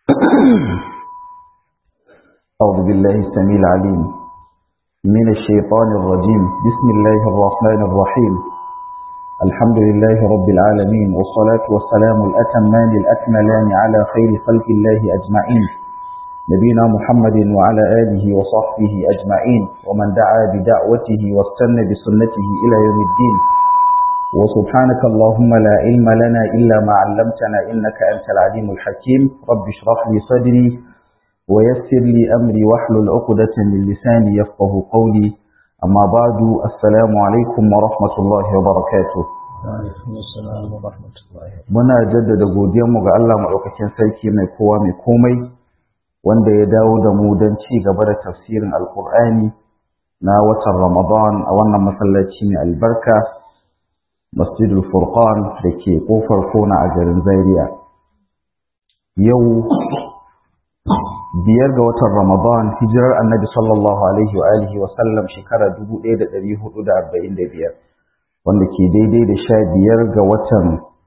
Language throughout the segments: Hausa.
أعوذ بالله السميع العليم من الشيطان الرجيم بسم الله الرحمن الرحيم الحمد لله رب العالمين والصلاة والسلام الأتمان الأكملان على خير خلق الله أجمعين نبينا محمد وعلى آله وصحبه أجمعين ومن دعا بدعوته واستنى بسنته إلى يوم الدين وسبحانك اللهم لا علم لنا إلا ما علمتنا إنك أنت العليم الحكيم رب اشرح لي صدري ويسر لي أمري واحلل عقدة من لساني يفقه قولي أما بعد السلام عليكم ورحمة الله وبركاته muna jaddada godiyarmu ga Allah maɗaukakin sarki mai kowa mai komai wanda ya dawo da mu don ci gaba da tafsirin alkur'ani na watan ramadan a wannan masallaci mai albarka masjidul furqan da ke kofar kona a garin zaria yau biyar ga watan ramadan hijirar annabi sallallahu alaihi wa alihi wa sallam shekara 1445 wanda ke daidai da sha biyar ga watan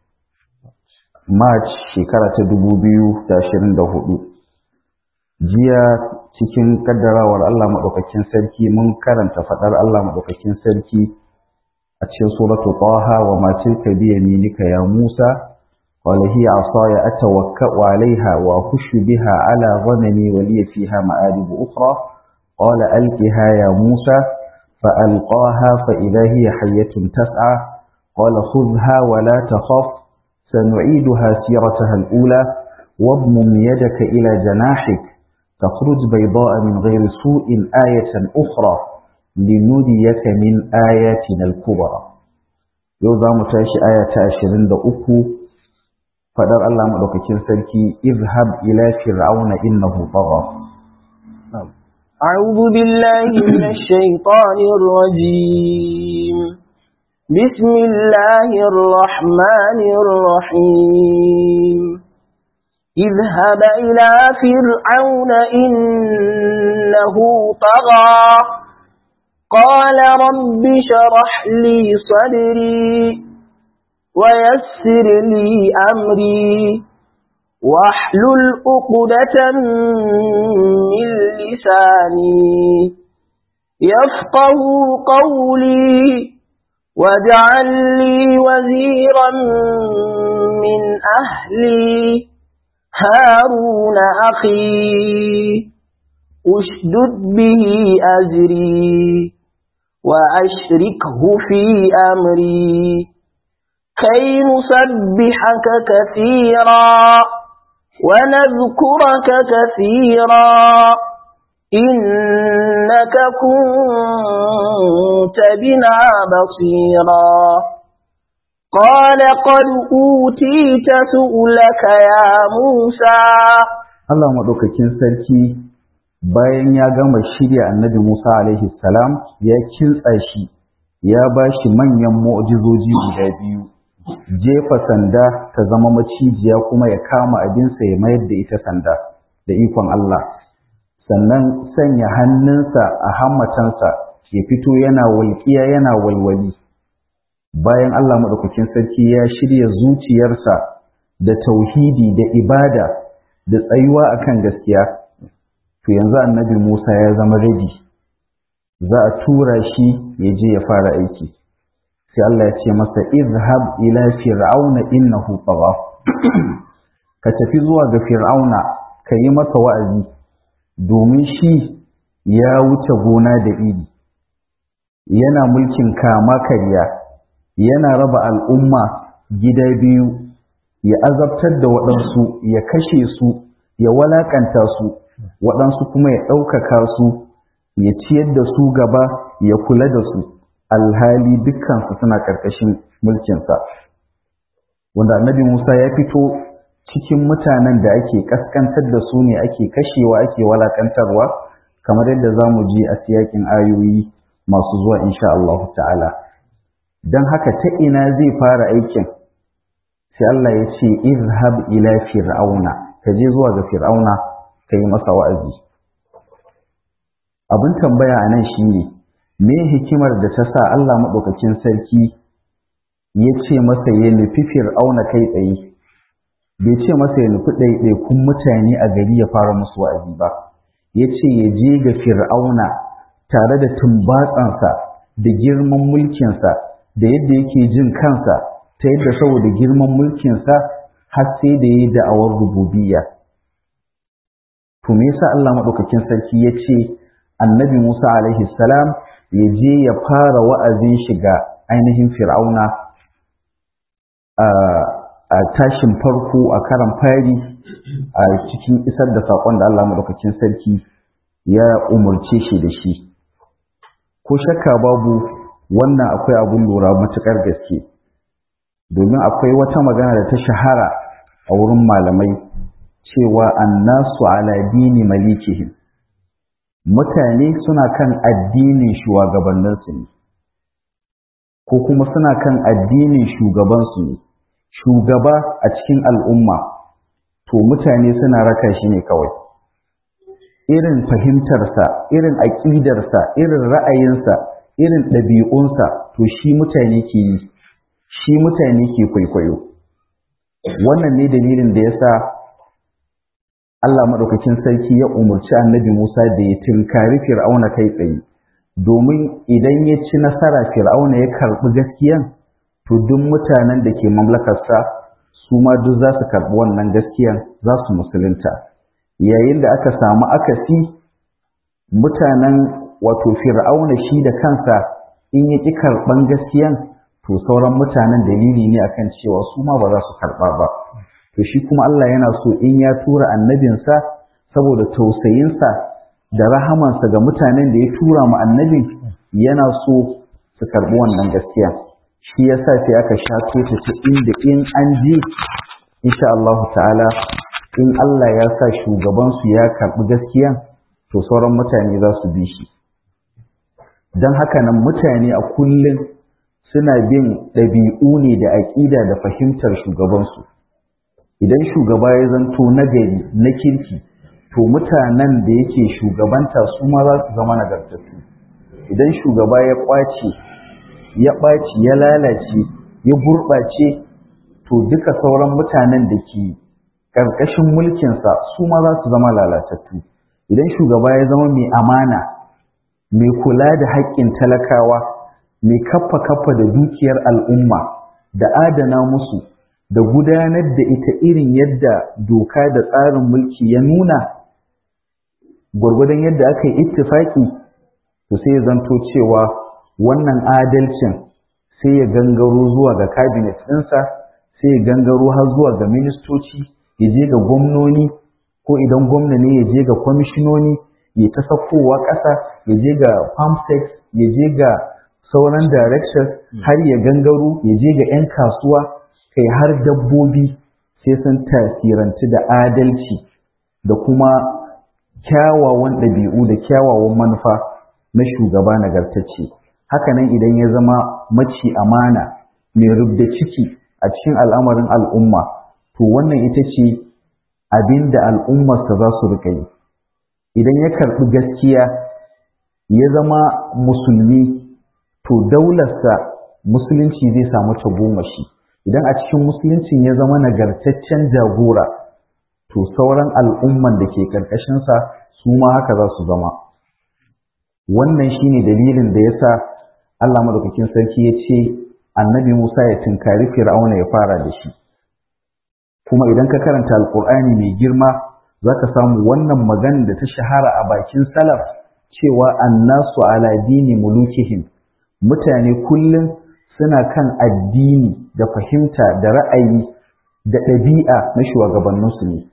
march shekara ta 2024 jiya cikin kaddarawar allah maɗaukakin sarki mun karanta faɗar allah maɗaukakin sarki a cikin suratu taha wa ma tilka bi yaminika ya musa قال هي عصاي أتوكأ عليها وأخش بها على غنمي ولي فيها مآرب أخرى قال ألقها يا موسى فألقاها فإذا هي حية تسعى قال خذها ولا تخف سنعيدها سيرتها الأولى واضمم يدك إلى جناحك تخرج بيضاء من غير سوء آية أخرى لنريك من آياتنا الكبرى يوضع متاش آية عشرين دقوة fadar Allah madaukakin sarki izhab ila fir'auna innahu tagha أعوذ بالله من الشيطان الرجيم بسم الله الرحمن الرحيم اذهب إلى فرعون إنه طغى قال رب شرح لي صدري ويسر لي أمري واحلل عقدة من لساني يفقه قولي واجعل لي وزيرا من أهلي هارون أخي أشدد به أزري وأشركه في أمري كي نسبحك كثيرا ونذكرك كثيرا إنك كنت بنا بصيرا قال قد أوتيت سؤلك يا موسى Allah maɗaukakin sarki bayan ya gama shirya annabi Musa alaihi salam ya kintsa shi ya ba shi manyan mu'jizoji guda biyu jefa sanda ta zama macijiya kuma ya kama abinsa ya mayar da ita sanda da ikon Allah sannan sanya hannunsa a hammatansa ya fito yana walƙiya yana walwali bayan Allah maɗaukakin sarki ya shirya zuciyarsa da tauhidi da ibada da tsayuwa akan gaskiya to yanzu annabi Musa ya zama ready za a tura shi ya je ya fara aiki sai Allah ya ce masa izhab ila fir'auna innahu tagha ka tafi zuwa ga fir'auna ka yi masa wa'azi domin shi ya wuce gona da iri yana mulkin kama karya yana raba al'umma gida biyu ya azabtar da waɗansu ya kashe su ya walakanta su waɗansu kuma ya ɗaukaka su ya ciyar da su gaba ya kula da su alhali dukkansu suna ƙarƙashin mulkinsa wanda annabi musa ya fito cikin mutanen da ake ƙasƙantar da su ne ake kashewa ake walakantarwa kamar yadda za mu ji a siyakin ayoyi masu zuwa insha Allah ta'ala don haka ta ina zai fara aikin sai Allah ya ce izhab ila fir'auna ka je zuwa ga fir'auna ka yi masa wa'azi abin tambaya a nan shi ne me hikimar da ta sa Allah maɗaukakin sarki ya ce masa ya nufi fir'auna kai tsaye bai ce masa ya nufi ɗaiɗaikun mutane a gari ya fara musu wa'azi ba ya ce ya je ga fir'auna tare da tumbatsansa da girman mulkinsa da yadda yake jin kansa ta yadda saboda girman mulkinsa har sai da ya yi da'awar rububiyya to me yasa Allah maɗaukakin sarki ya ce annabi Musa alaihi salam ya je ya fara wa'azin shiga ainihin fir'auna a tashin farko a karan fari a cikin isar da saƙon da Allah maɗaukakin sarki ya umarce shi da shi ko shakka babu wannan akwai abun lura matuƙar gaske domin akwai wata magana da ta shahara a wurin malamai cewa annasu ala dini malikihim mutane suna kan addinin shugabanninsu ne ko kuma suna kan addinin shugabansu ne shugaba a cikin al'umma to mutane suna raka shi ne kawai irin fahimtarsa irin aƙidarsa irin ra'ayinsa irin ɗabi'unsa to shi mutane ke yi shi mutane ke kwaikwayo wannan ne dalilin da ya sa Allah maɗaukakin sarki ya umarci annabi Musa da ya tinkari Fir'auna kai tsaye, domin idan ya ci nasara Fir'auna ya karɓi gaskiyan, to duk mutanen da ke mamlakarsa su ma duk za su karɓi wannan gaskiyan za su musulunta. Yayin da aka samu akasi mutanen wato Fir'auna shi da kansa in ya ƙi karɓan gaskiyan, to sauran mutanen dalili ne akan cewa su ma ba za su karɓa ba. to shi kuma Allah yana so in ya tura annabinsa saboda tausayinsa da rahamansa ga mutanen da ya tura mu annabin yana so su karɓi wannan gaskiya shi yasa sai aka shato ta ta inda in an ji insha Allah ta'ala in Allah ya sa shugabansu ya karɓi gaskiyan to sauran mutane za su bi shi don haka nan mutane a kullum suna bin ɗabi'u ne da aƙida da fahimtar shugabansu idan shugaba ya zanto nagari na kirki to mutanen da yake shugabanta su ma za su zama nagartattu idan shugaba ya ƙwace ya ɓaci ya lalace ya gurɓace to duka sauran mutanen da ke ƙarƙashin mulkinsa su ma za su zama lalatattu idan shugaba ya zama mai amana mai kula da haƙƙin talakawa mai kaffa kaffa da dukiyar al'umma da adana musu da gudanar da ita irin yadda doka da tsarin mulki ya nuna gwargwadon yadda aka yi ittifaki to sai ya zanto cewa wannan adalcin sai ya gangaro zuwa ga cabinet ɗinsa sai ya gangaro har zuwa ga ministoci ya je ga gwamnoni ko idan gwamna ne ya je ga kwamishinoni ya ta sakowa ƙasa ya je ga farmsex ya je ga sauran directors har ya gangaro ya je ga 'yan kasuwa kai har dabbobi sai sun tasirantu da adalci da kuma kyawawan ɗabi'u da kyawawan manufa na shugaba nagartacce hakanan idan ya zama maci amana mai rubda ciki a cikin al'amarin al'umma to wannan ita ce abin da al'ummarsa za su riƙa yi idan ya karɓi gaskiya ya zama musulmi to daularsa musulunci zai samu tagomashi idan a cikin musuluncin ya zama nagartaccen jagora to sauran al'umman da ke ƙarƙashinsa su ma haka za su zama wannan shine dalilin da yasa Allah madaukakin sarki ya ce annabi Musa ya tunkari Fir'auna ya fara da shi kuma idan ka karanta alkur'ani mai girma zaka samu wannan magana da ta shahara a bakin salaf cewa annasu ala dini mulukihim mutane kullum suna kan addini da fahimta da ra'ayi da ɗabi'a na shugabanninsu ne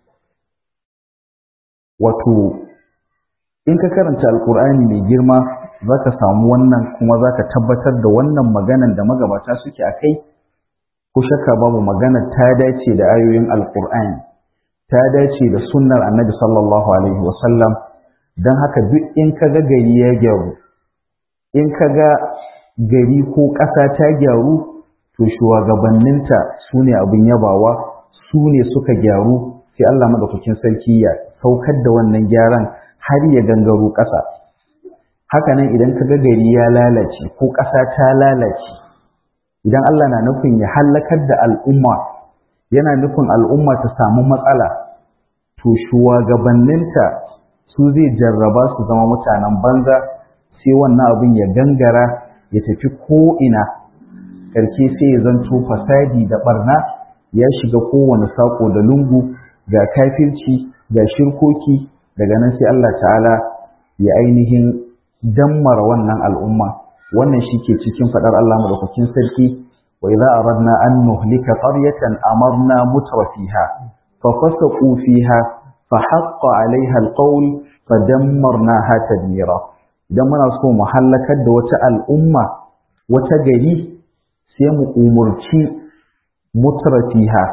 wato in ka karanta alkur'ani mai girma za ka samu wannan kuma za ka tabbatar da wannan maganan da magabata suke a kai ko shakka babu maganar ta dace da ayoyin alkur'ani ta dace da sunnar annabi sallallahu alaihi wasallam don haka duk in ka ga gari ya gyaru in ka ga gari ko ƙasa ta gyaru to shugabanninta su ne abin yabawa su ne suka gyaru sai Allah madaukakin sarki ya saukar da wannan gyaran har ya gangaro ƙasa hakanan idan ka ga gari ya lalace ko ƙasa ta lalace idan Allah na nufin ya hallakar da al'umma yana nufin al'umma ta samu matsala to shugabanninta su zai jarraba su zama mutanen banza sai wannan abin ya gangara ya tafi ko'ina ƙarshe sai ya zanto fasadi da barna ya shiga kowane saƙo da lungu ga kafirci ga shirkoki daga nan sai Allah ta'ala ya ainihin dammara wannan al'umma wannan shi ke cikin faɗar Allah madaukakin sarki wa idza aradna an nuhlika qaryatan amarna mutrafiha fa fasaqu fiha fa haqqa 'alayha alqawl fa dammarnaha tadmira idan muna so mu halakar da wata al'umma wata gari sai mu umurci mutrafiha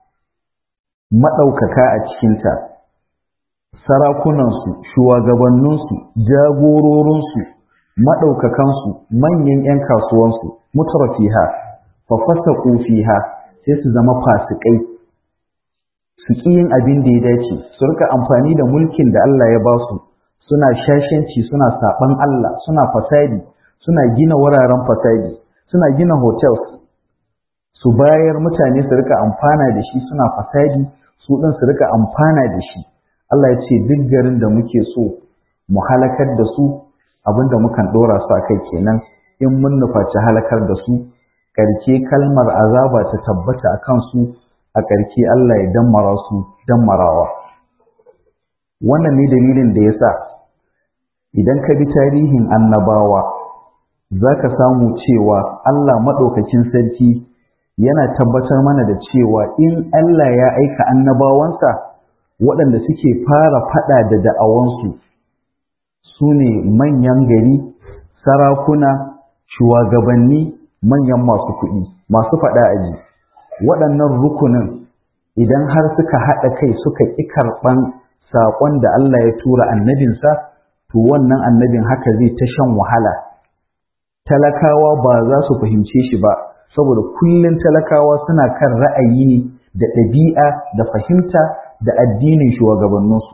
maɗaukaka a cikinta sarakunansu shugabanninsu jagororinsu maɗaukakansu manyan 'yan kasuwansu mutrafiha fa fasaqu fiha sai su zama fasikai su ƙi yin abin da ya dace su rika amfani da mulkin da Allah ya ba su suna shashanci suna saɓan Allah suna fasadi suna gina wuraren fasadi suna gina hotels su bayar mutane su rika amfana da shi suna fasadi su ɗin su rika amfana da shi Allah ya ce duk garin da muke so mu halakar da su abinda mukan ɗora su a kai kenan in mun nufaci halakar da su ƙarke kalmar azaba ta tabbata a kansu a ƙarke Allah ya dammara su dammarawa wannan ne dalilin da ya sa idan ka bi tarihin annabawa za ka samu cewa Allah maɗaukakin sarki yana tabbatar mana da cewa in Allah ya aika annabawansa waɗanda suke fara faɗa da da'awansu su ne manyan gari sarakuna shugabanni manyan masu kuɗi masu faɗa aji waɗannan rukunin idan har suka haɗa kai suka ƙi karɓan saƙon da Allah ya tura annabinsa to wannan annabin haka zai ta shan wahala talakawa ba za su fahimce shi ba saboda kullum talakawa suna kan ra'ayi ne da ɗabi'a da fahimta da addinin shugabanninsu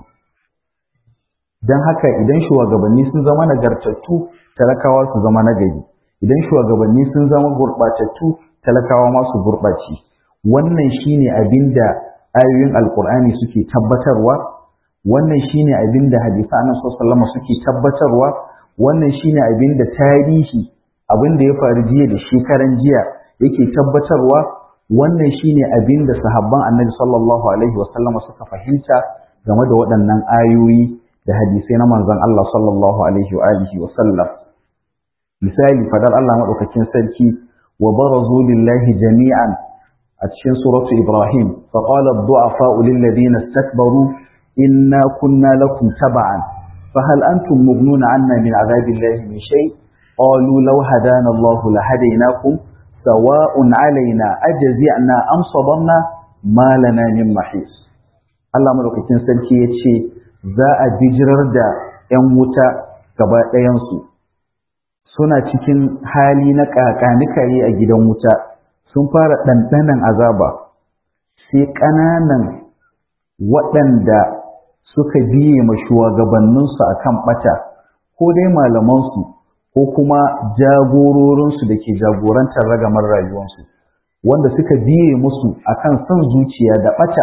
don haka idan shugabanni sun zama nagartattu talakawa su zama nagari idan shugabanni sun zama gurɓatattu talakawa ma su gurɓace wannan shine abin da ayoyin alkur'ani suke tabbatarwa wannan shine abin da hadisan annabi suke tabbatarwa wannan shine abin da tarihi abin da ya faru jiya da shekaran jiya yake tabbatarwa wannan shine abin da sahabban annabi sallallahu alaihi wasallama suka fahimta game da waɗannan ayoyi da hadisai na manzon Allah sallallahu alaihi wa alihi wasallam misali fadar Allah madaukakin sarki wa barazu lillahi jami'an a cikin suratu Ibrahim fa qala ad-du'afa'u lil ladina istakbaru inna kunna lakum tab'an fa hal antum mughnuna 'anna min 'adabillahi min shay' qalu law hadana Allah lahadaynakum sawa'un 'alaina ajza'na am sabarna ma lana min mahis Allah madaukakin sarki yace za a bijirar da 'yan wuta gaba ɗayansu suna cikin hali na ƙaƙanikaye a gidan wuta sun fara ɗanɗanan azaba sai ƙananan waɗanda suka biye ma shugabanninsu a kan ɓata ko dai malamansu ko kuma jagororinsu da ke jagorantar ragamar rayuwarsu wanda suka biye musu akan son zuciya da ɓata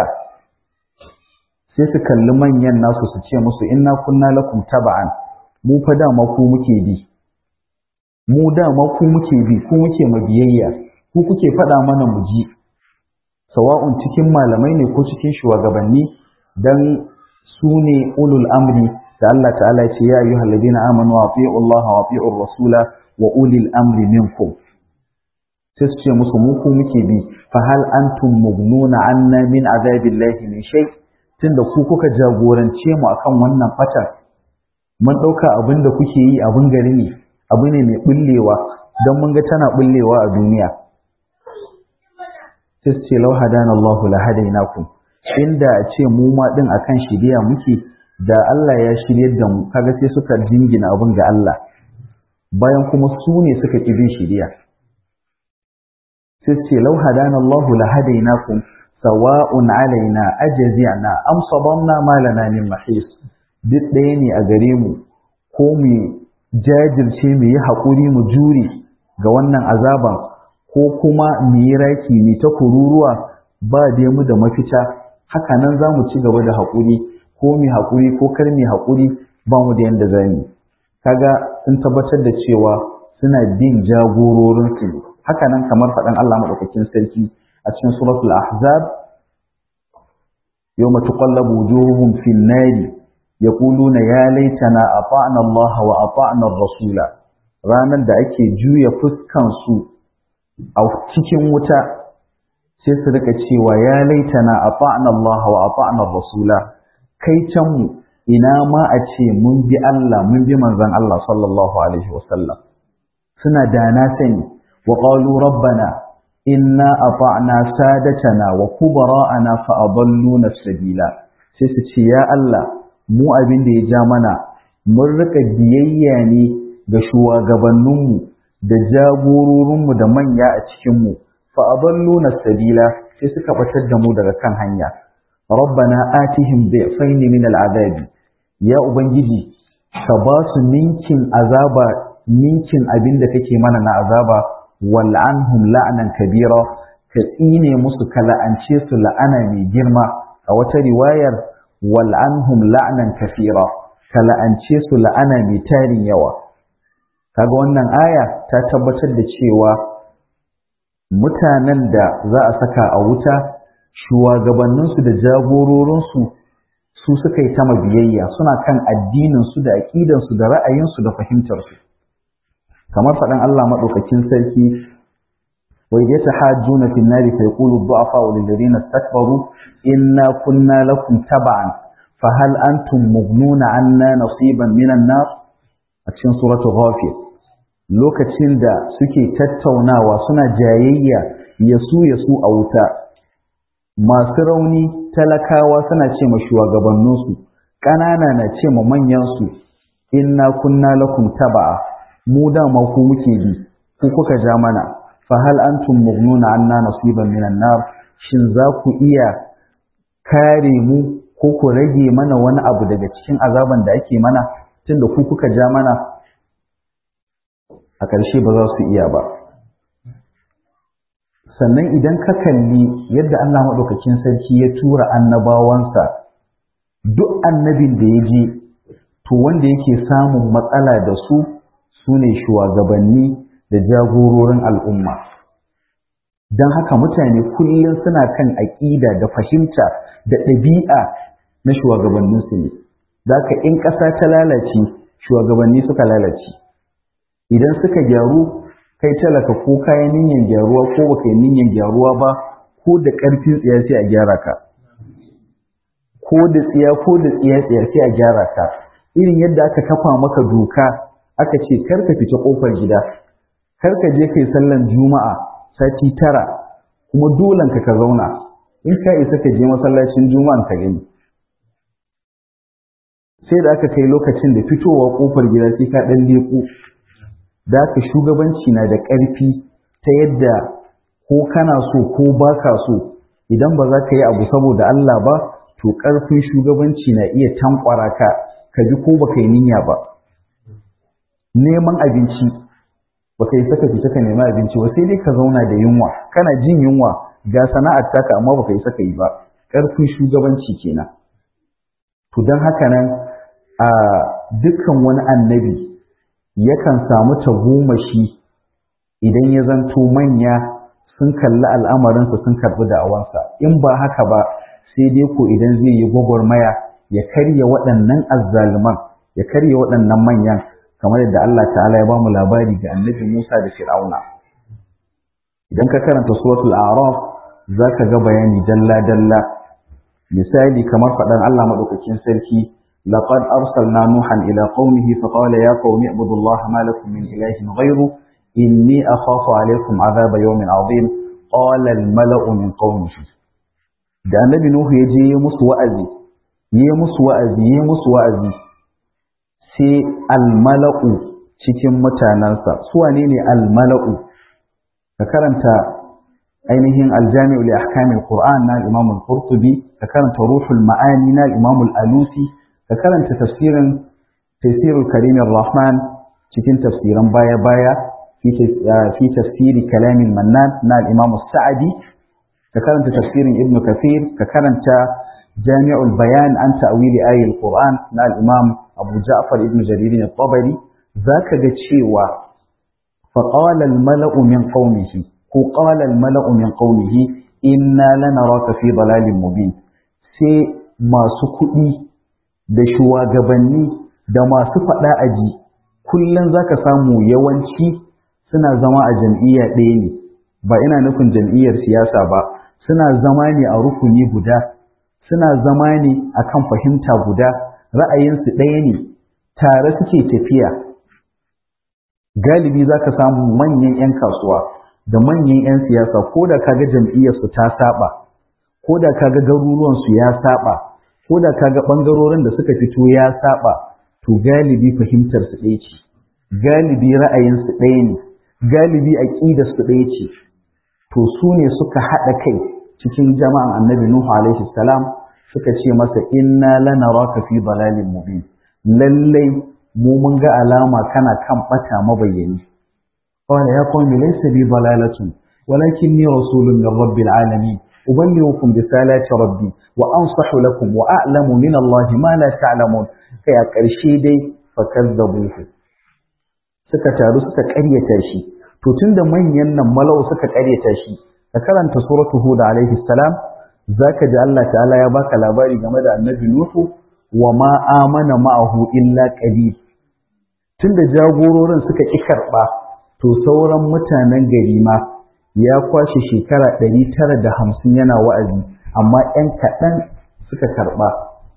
sai su kalli manyan nasu su ce musu inna kunna lakum taba'an mu fa dama ku muke bi mu dama ku muke bi ku muke mabiyayya ku kuke faɗa mana mu ji sawa'un cikin malamai ne ko cikin shugabanni dan su ne ulul amri da Allah ta'ala ya ce ya ayyuhal ladina amanu ati'u Allah wa ati'u rasula wa ulil amri minkum sai su ce musu mu ku muke bi fa hal antum mughnuna anna min azabillahi min shay' tunda ku kuka jagorance mu akan wannan fatan mun ɗauka abin da kuke yi abin gari ne abu ne mai bullewa don mun ga tana bullewa a duniya sai ce lau hadana Allah la hadainakum inda a ce mu ma din akan shiriya muke da Allah ya shiryar da mu kaga sai suka jingina abin ga Allah bayan kuma su ne suka ƙi bin shiriya sai ce lau hadana Allah la hadainakum sawa'un alaina ajza'na am sabanna ma lana min mahis duk ɗaya ne a gare mu ko mu jajirce mu yi haƙuri mu jure ga wannan azaban ko kuma mu yi raki mu ta kururuwa ba dai mu da mafita haka nan za mu ci gaba da haƙuri ko mai haƙuri ko kar mai haƙuri ba mu da yanda za mu kaga sun tabbatar da cewa suna bin jagororinsu ne haka nan kamar faɗan Allah maɗaukakin sarki a cikin suratul ahzab yawma tuqallabu wujuhuhum fin nari yaquluna ya laitana ata'na Allah wa ata'na ar-rasula ranar da ake juya fuskan su a cikin wuta sai su rika cewa ya laitana ata'na Allah wa ata'na ar-rasula kai can mu ina ma a ce mun bi Allah mun bi manzon Allah sallallahu alaihi wasallam suna da na sani wa qalu rabbana inna ata'na sadatana wa kubara'ana fa adalluna sabila sai su ce ya Allah mu abin da ya ja mana mun rika biyayya ne ga shugabanninmu da jagororinmu da manya a cikinmu fa adalluna sabila sai suka batar da mu daga kan hanya rabbana atihim bi'fayn min al'adabi ya ubangiji ka ba su ninkin azaba ninkin abin da kake mana na azaba wal'anhum la'anan kabira ka tsine musu ka la'ance su la'ana mai girma a wata riwayar wal'anhum la'anan kafira ka la'ance su la'ana mai tarin yawa kaga wannan aya ta tabbatar da cewa mutanen da za a saka a wuta shugabanninsu da jagororinsu su suka yi ta mabiyayya suna kan addininsu da aƙidansu da ra'ayinsu da fahimtarsu kamar faɗin Allah maɗaukakin sarki wa idza tahajjuna fi an-nari fa yaqulu ad-du'afa lil ladina istakbaru inna kunna lakum tab'an fa hal antum mughnuna 'anna nasiban min an-nar a cikin suratul ghafir lokacin da suke tattaunawa suna jayayya yasu yasu a wuta masu rauni talakawa suna ce ma shugabanninsu ƙanana na ce ma manyansu inna kunna lakum taba'a mu dama ku muke bi ku kuka ja mana fa hal antum mughnuna anna nasiban minan nar shin za ku iya kare mu ko ku rage mana wani abu daga cikin azaban da ake mana tunda ku kuka ja mana a ƙarshe ba za su iya ba sannan idan ka kalli yadda Allah maɗaukakin sarki ya tura annabawansa duk annabin da ya je to wanda yake samun matsala da su su ne shugabanni da jagororin al'umma don haka mutane kullum suna kan aƙida da fahimta da ɗabi'a na shugabanninsu ne da haka in ƙasa ta lalace shugabanni suka lalace idan suka gyaru kai talaka ko kayan niyyar gyaruwa ko baka yi niyyar gyaruwa ba ko da ƙarfin tsiya sai a gyara ka ko da tsiya ko da tsiya tsiya sai a gyara ka irin yadda aka kafa maka doka aka ce kar ka fita kofar gida kar ka je kai sallan juma'a sati tara kuma dolan ka ka zauna in ka isa ka je masallacin juma'an ka gani sai da aka kai lokacin da fitowa kofar gida sai ka dan leko da aka shugabanci na da ƙarfi ta yadda ko kana so ko baka so idan ba za ka yi abu saboda Allah ba to ƙarfin shugabanci na iya tankwara ka ka ji ko baka yi niyya ba neman abinci baka yi saka fita ka nemi abinci ba sai dai ka zauna da yunwa kana jin yunwa ga sana'ar taka amma baka yi saka yi ba ƙarfin shugabanci kenan to don haka nan a dukkan wani annabi yakan samu tagomashi idan ya zanto manya sun kalli al'amarinsa sun karɓi da'awansa in ba haka ba sai dai ko idan zai yi gwagwarmaya ya karya waɗannan azzaluman ya karya waɗannan manyan kamar yadda Allah ta'ala ya bamu labari ga annabi Musa da Fir'auna idan ka karanta suratul a'raf zaka ga bayani dalla dalla misali kamar faɗan Allah madaukakin sarki لقد أرسلنا نوحا إلى قومه فقال يا قوم اعبدوا الله ما لكم من إله غيره إني أخاف عليكم عذاب يوم عظيم قال الملأ من قومه da annabi Nuhu ya je ya musu wa'azi ya musu wa'azi ya musu wa'azi sai almala'u cikin mutanensa su wane ne almala'u ka karanta ainihin aljami'u li ahkamil qur'an na al-imam al-qurtubi ka karanta ruhul ma'ani na al-imam al-alusi ka karanta tafsirin tafsirul karim rahman cikin tafsiran baya-baya fi tafsiri kalamin mannan na al-imam sa'adi ka karanta tafsirin ibnu kathir ka karanta jami'ul bayan an ta'wili ayatul qur'an na al-imam abu ja'far ibn jarir al-tabari zaka ga cewa fa qala al-mala'u min qaumihi ko qala al-mala'u min qaumihi inna lanaraka fi dalalin mubin sai masu kuɗi da shugabanni da masu faɗa aji kullum zaka samu yawanci suna zama a jam'iyya ɗaya ne ba ina nufin jam'iyyar siyasa ba suna zama ne a rukuni guda suna zama ne akan fahimta guda ra'ayinsu ɗaya ne tare suke tafiya galibi za ka samu manyan 'yan kasuwa da manyan 'yan siyasa ko da kaga jam'iyyarsu ta saba ko da kaga garuruwansu ya saba ko da kaga ɓangarorin da suka fito ya saba to galibi fahimtarsu ɗaya ce galibi ra'ayinsu ɗaya ne galibi aƙidarsu ɗaya ce to su ne suka haɗa kai cikin jama'an annabi Nuhu alaihi salam suka ce masa inna lanaraka fi dalalin mubin lallai mu mun ga alama kana kan bata mabayyani qala ya qawmi laysa bi dalalatun walakinni rasulun min rabbil alamin uballighukum risalati rabbi wa ansahu lakum wa a'lamu min Allah ma la ta'lamun kai a ƙarshe dai fakazzabuhu suka taru suka ƙaryata shi to tunda manyan nan malau suka ƙaryata shi ka karanta suratu hud alaihi salam zaka ji Allah ta'ala ya baka labari game da annabi nuhu wa ma amana ma'ahu illa qalil tunda jagororin suka ki karba to sauran mutanen gari ma ya kwashe shekara 950 yana wa'azi amma ɗan kaɗan suka karba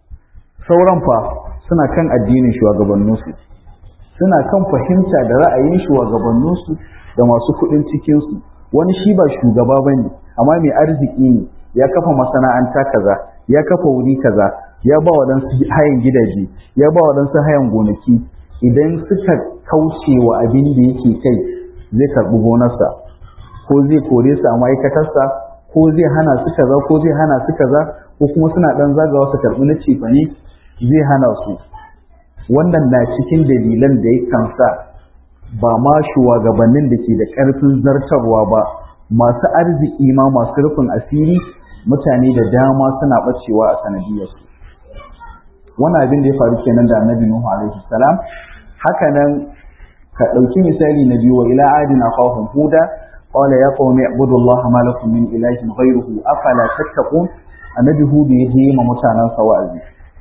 sauran fa suna kan addinin shugabanninsu suna kan fahimta da ra'ayin shugabanninsu da masu kuɗin cikinsu wani shi ba shugaba ba ne amma mai arziki ne ya kafa masana'anta kaza ya kafa wuri kaza ya ba waɗansu hayan gidaje ya ba waɗansu hayan gonaki idan suka kauce wa abin da yake kai zai karɓi gonarsa ko zai kore su a ma'aikatarsa ko zai hana su kaza ko zai hana su kaza ko kuma suna ɗan zagawa su karɓi na cefane zai hana su wannan na cikin dalilan da ya kansa ba ma shugabannin da ke da ƙarfin zartarwa ba masu arziki ma masu rufin asiri mutane da dama suna ɓacewa a sanadiyarsu wannan abin da ya faru kenan da annabi nuhu alaihi salam haka nan ka ɗauki misali na biyu wa ila adin akhahum huda qala ya qaumi ibudullaha ma lakum min ilahin ghayruhu afala tattaqun annabi hudu ya je ma mutanen sa wa'azi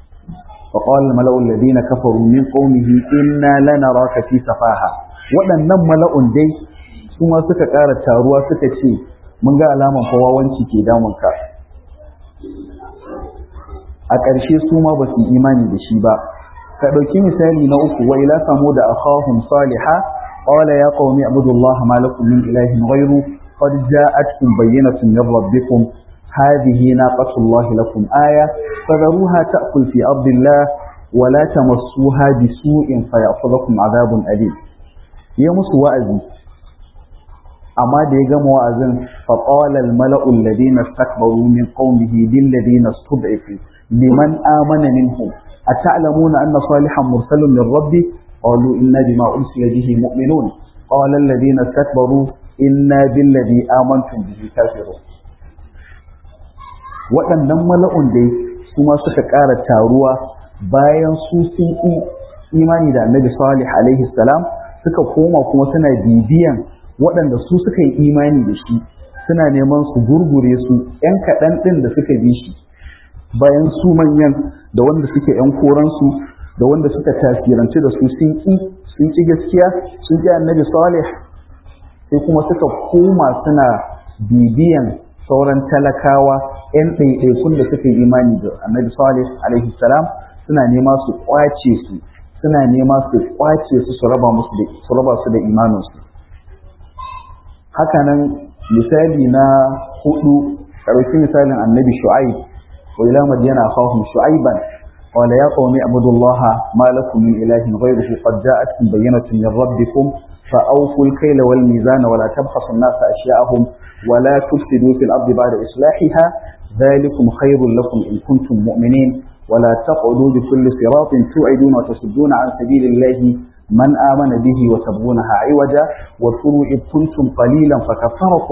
فقال الملأ الذين كفروا من قومه إنا لنراك في سفاهة waɗannan mala'un dai su ma suka ƙara taruwa suka ce mun ga alaman fawawanci ke damunka a ƙarshe su ma ba su imani da shi ba ka ɗauki misali na uku wa ila samu da akhahum saliha qala ya qaumi ibudullaha ma lakum min ilahin ghayru qad ja'atkum bayyinatun min rabbikum هذه ناقة الله لكم آية فذروها تأكل في أرض الله ولا تمسوها بسوء فيأخذكم عذاب أليم ya musu wa'azi amma da ya gama wa'azin faƙawalar mala'ul ladina stakbaru min qaumihi bil ladina stud'ifu liman amana minhum ata'lamuna anna salihan mursalun min rabbi qalu inna bima ursila bihi mu'minun qala alladhina istakbaru inna bil ladhi amantum bihi kafirun waɗannan mala'un dai su ma suka ƙara taruwa bayan su sun imani da annabi salih alaihi salam suka koma kuma suna bibiyan waɗanda su suka yi imani da shi suna neman su gurgure su ‘yan kaɗan ɗin da suka bi shi bayan su manyan da wanda suke ‘yan koransu da wanda suka tasiranci da su sun ƙi sun ƙi gaskiya sun ƙi annabi salih sai kuma suka koma suna bibiyan sauran talakawa ‘yan ɗaiɗaikun da suka yi imani da annabi salih alaihi salam suna nema su ƙwace su suna nema su kwace su su raba musu da su raba su da imaninsu hakanan misali na hudu ɗauki misalin annabi shu'aib wa ila madyana akhahum shu'aiban qala ya qaumi ibudullaha ma lakum min ilahin ghayruhu qad ja'atkum bayyinatun min rabbikum فأوفوا الكيل والميزان ولا تبخسوا الناس أشياءهم ولا تفسدوا في الأرض بعد إصلاحها ذلكم خير لكم إن كنتم مؤمنين ولا تقعدوا بكل صراط توعدون وتصدون عن سبيل الله من آمن به وتبغونها عوجا واذكروا إذ كنتم قليلا فكفركم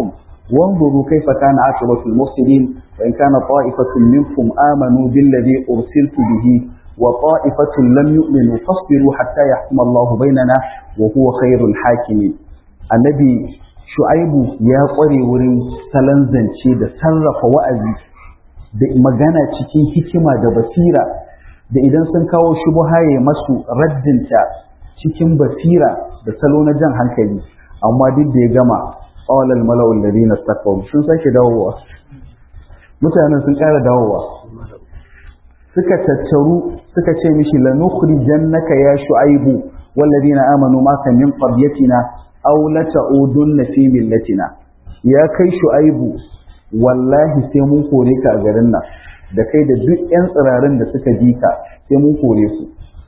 وانظروا كيف كان عاقبة المفسدين وإن كان طائفة منكم آمنوا بالذي أرسلت به وطائفة لم يؤمنوا فاصبروا حتى يحكم الله بيننا وهو خير الحاكمين النبي shu'aibu ya ƙware wurin salon zance da sarrafa wa'azi da magana cikin hikima da basira da idan sun kawo shubuha ya masu raddinta cikin basira da salo na jan hankali amma duk da ya gama qawlal mala'ul ladina istakbaru sun sake dawowa mutanen sun ƙara dawowa suka tattaru suka ce mishi lanukhrijannaka ya shu'aibu والذين آمنوا معك من قريتنا aw la ta'udunna fi millatina ya kai shu'aibu wallahi sai mun kore ka a garin nan da kai da duk yan tsirarin da suka bi ka sai mun kore su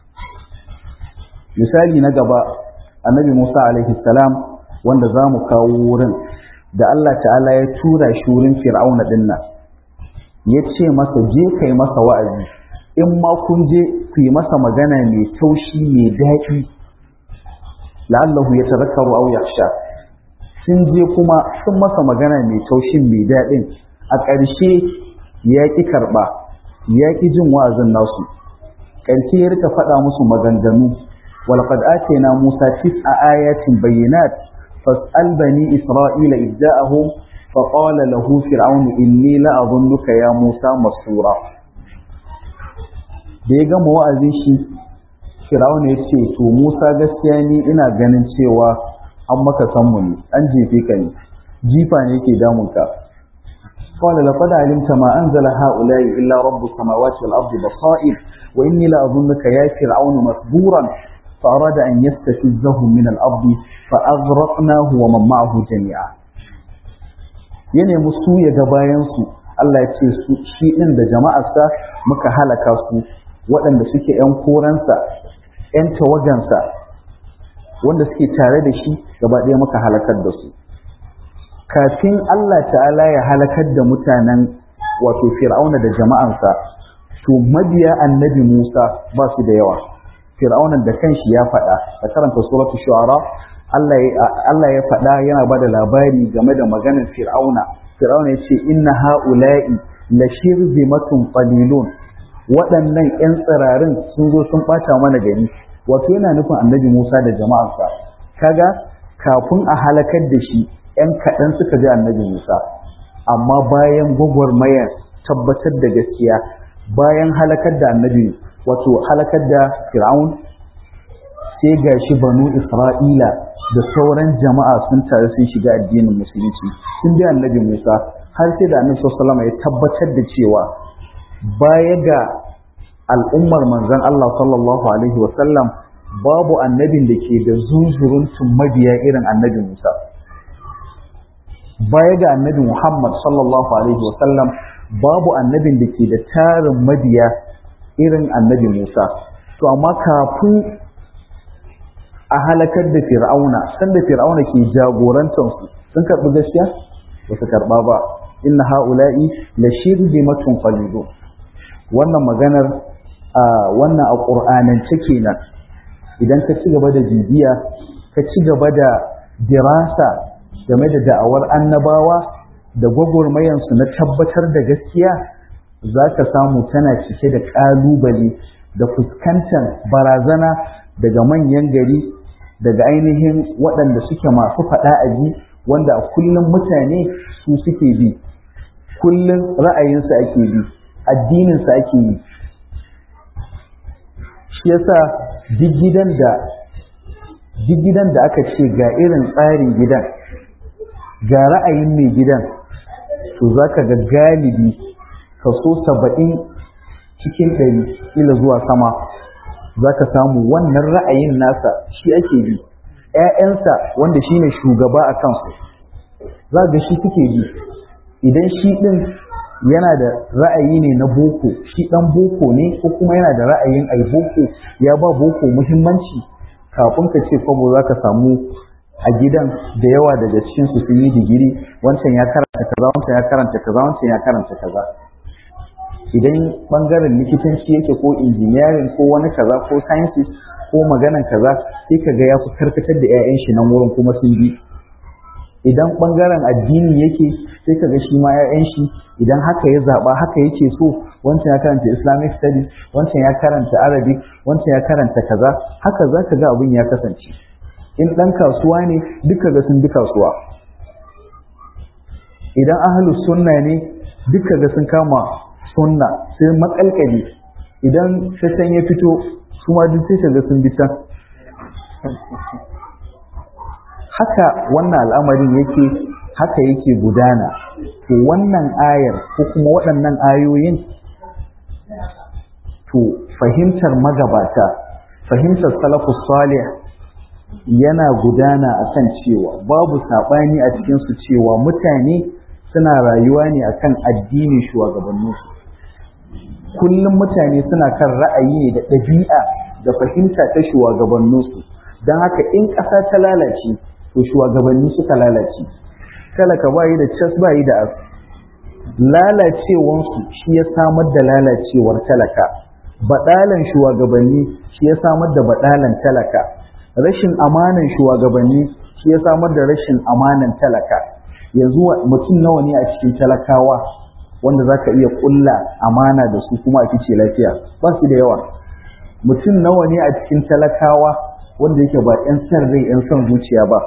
misali na gaba annabi Musa alaihi salam wanda za mu kawo wurin da Allah ta'ala ya tura shi wurin fir'auna din nan ya ce masa je kai masa wa'azi in ma kun je ku yi masa magana mai taushi mai daɗi la'allahu ya tazakkaru aw yakhsha sun je kuma sun masa magana mai taushin mai daɗin a ƙarshe ya ƙi karɓa ya ƙi jin wa'azin nasu ƙarshe ya rika faɗa musu maganganu walqad atayna musa tis'a ayatin bayyinat fas'al bani isra'ila idda'ahum فقال له فرعون إني لأظنك يا موسى مسرورا da ya gama wa'azin shi Firawun ya ce, To, Musa gaskiya ni ina ganin cewa an maka sanmu ne, an jefe ka ne, jifa ne ke damunka. Kawai da fada alimta ma an zala ha'ulayi illa rabbu samawati wal ardi basair wa inni la azunnuka ya fir'aunu masburan fa arada an yastafizzahu min al ardi fa aghraqnahu wa man ma'ahu jami'a. Ya nemi su ya ga bayan su Allah ya ce su shi din da jama'arsa muka halaka su waɗanda suke ‘yan koransa, ‘yan tawagansa, wanda suke tare da shi gaba ɗaya muka halakar da su. Kafin Allah ta'ala ya halakar da mutanen wato Fir'auna da jama'ansa, to mabiya annabi Musa ba su da yawa. Fir'aunan da kanshi ya faɗa, da karanta suratu shu'ara Allah ya faɗa yana ba da labari game da maganar Fir'auna. Fir'auna ya ce, Inna ha'ula'i la shirzimatun qalilun waɗannan 'yan tsirarin sun zo sun ɓata mana gari wato yana nufin annabi Musa da jama'arsa kaga kafin a halakar da shi 'yan kaɗan suka ji annabi Musa amma bayan gwagwarmayar tabbatar da gaskiya bayan halakar da annabi wato halakar da fir'aun sai ga shi banu isra'ila da sauran jama'a sun tare sun shiga addinin musulunci sun bi annabi Musa har sai da annabi sallallahu alaihi ya tabbatar da cewa baya ga al'ummar manzon Allah sallallahu Alaihi wasallam babu annabin da ke da zunzuruntun mabiya irin annabi Musa. Baya ga annabi Muhammad sallallahu Alaihi wasallam babu annabin da ke da tarin mabiya irin annabi Musa. To, amma kafin a halakar da fir'auna, sanda fir'auna ke jagorantarsu sun karɓi gaskiya? Ba su karɓa ba. Inna ha'ula'i la shirzimatun qalilun wannan maganar a wannan a ƙur'anance kenan idan ka ci gaba da bibiya ka ci gaba da dirasa game da da'awar annabawa da gwagwarmayansu na tabbatar da gaskiya za ka samu tana cike da ƙalubale da fuskantar barazana daga manyan gari daga ainihin waɗanda suke masu faɗa a ji wanda a kullum mutane su suke bi kullum ra'ayinsu ake bi addininsa ake yi shi yasa duk gidan da duk gidan da aka ce ga irin tsarin gidan ga ra'ayin mai gidan to za ka ga galibi kaso saba'in cikin ɗari ila zuwa sama za ka samu wannan ra'ayin nasa shi ake bi ‘ya'yansa wanda shi ne shugaba a kansu za ga shi suke bi idan shi ɗin yana da ra'ayi ne na boko shi dan boko ne ko kuma yana da ra'ayin ai boko ya ba boko muhimmanci kafin ka ce kwabo za ka samu a gidan da yawa daga cikin su sun yi digiri wancan ya karanta kaza wancan ya karanta kaza wancan ya karanta kaza idan bangaren likitanci yake ko injiniyarin ko wani kaza ko sciences ko maganan kaza sai ka ga ya fi karkatar da 'ya'yan shi nan wurin kuma sun bi idan ɓangaren addini yake sai ka ga shi ma 'ya'yan shi idan haka ya zaɓa haka yake so wancan ya karanta islamic studies wancan ya karanta arabic wancan ya karanta kaza haka za ka ga abin ya kasance in ɗan kasuwa ne duka ga sun bi kasuwa idan ahalus sunna ne duka ga sun kama sunna sai makalkali idan sassan ya fito su ma duk sai ga sun bi can haka wannan al'amarin yake haka yake gudana to wannan ayar ko kuma waɗannan ayoyin to fahimtar magabata fahimtar salafus salih yana gudana akan cewa babu saɓani a cikinsu cewa mutane suna rayuwa ne akan addinin shugabanninsu kullum mutane suna kan ra'ayi ne da ɗabi'a da fahimta ta shugabanninsu don haka in ƙasa ta lalace to shugabanni suka lalace talaka bayi da cas bayi da as lalacewansu shi ya samar da lalacewar talaka baɗalan shugabanni shi ya samar da baɗalan talaka rashin amanan shugabanni shi ya samar da rashin amanan talaka yanzu mutum nawa ne a cikin talakawa wanda za ka iya ƙulla amana da su kuma a fice lafiya ba su da yawa mutum nawa ne a cikin talakawa wanda yake ba 'yan san rai 'yan son zuciya ba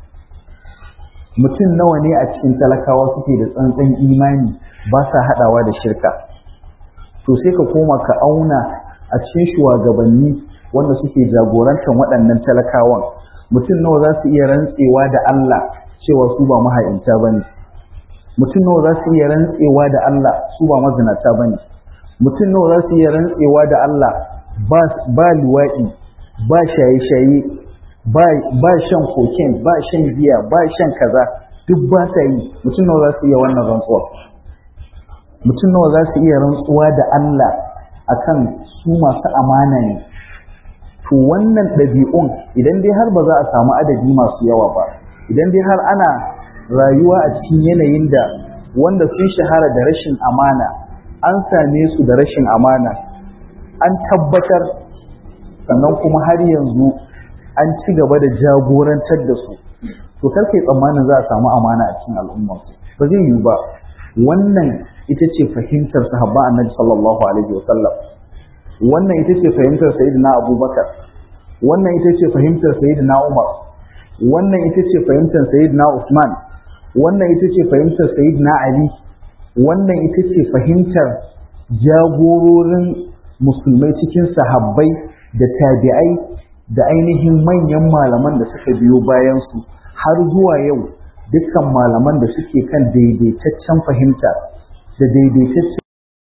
mutum nawa ne a cikin talakawa suke da tsantsan imani ba sa haɗawa da shirka to sai ka koma ka auna a cikin shugabanni wanda suke jagorantar waɗannan talakawan mutum nawa za su iya rantsewa da Allah cewa su ba maha'inta ba ne mutum nawa za su iya rantsewa da Allah su ba mazinata ba ne mutum nawa za su iya rantsewa da Allah ba luwaɗi ba shaye-shaye ba shan koken ba shan giya ba shan kaza duk ba sa yi mutum nawa za su iya wannan rantsuwa mutum nawa za su iya rantsuwa da Allah akan su masu amana ne to wannan ɗabi'un idan dai har ba za a samu adadi masu yawa ba idan dai har ana rayuwa a cikin yanayin da wanda sun shahara da rashin amana an same su da rashin amana an tabbatar sannan kuma har yanzu an ci gaba da jagorantar da su to karkai tsammanin za a samu amana a cikin al'umma ba zai yiwu ba wannan ita ce fahimtar sahabban annabi sallallahu alaihi wa sallam wannan ita ce fahimtar sayyidina abubakar wannan ita ce fahimtar sayyidina umar wannan ita ce fahimtar sayyidina usman wannan ita ce fahimtar sayyidina ali wannan ita ce fahimtar jagororin musulmai cikin sahabbai da tabi'ai da ainihin manyan malaman da suka biyo bayansu har zuwa yau dukkan malaman da suke kan daidaitaccen fahimta da daidaitaccen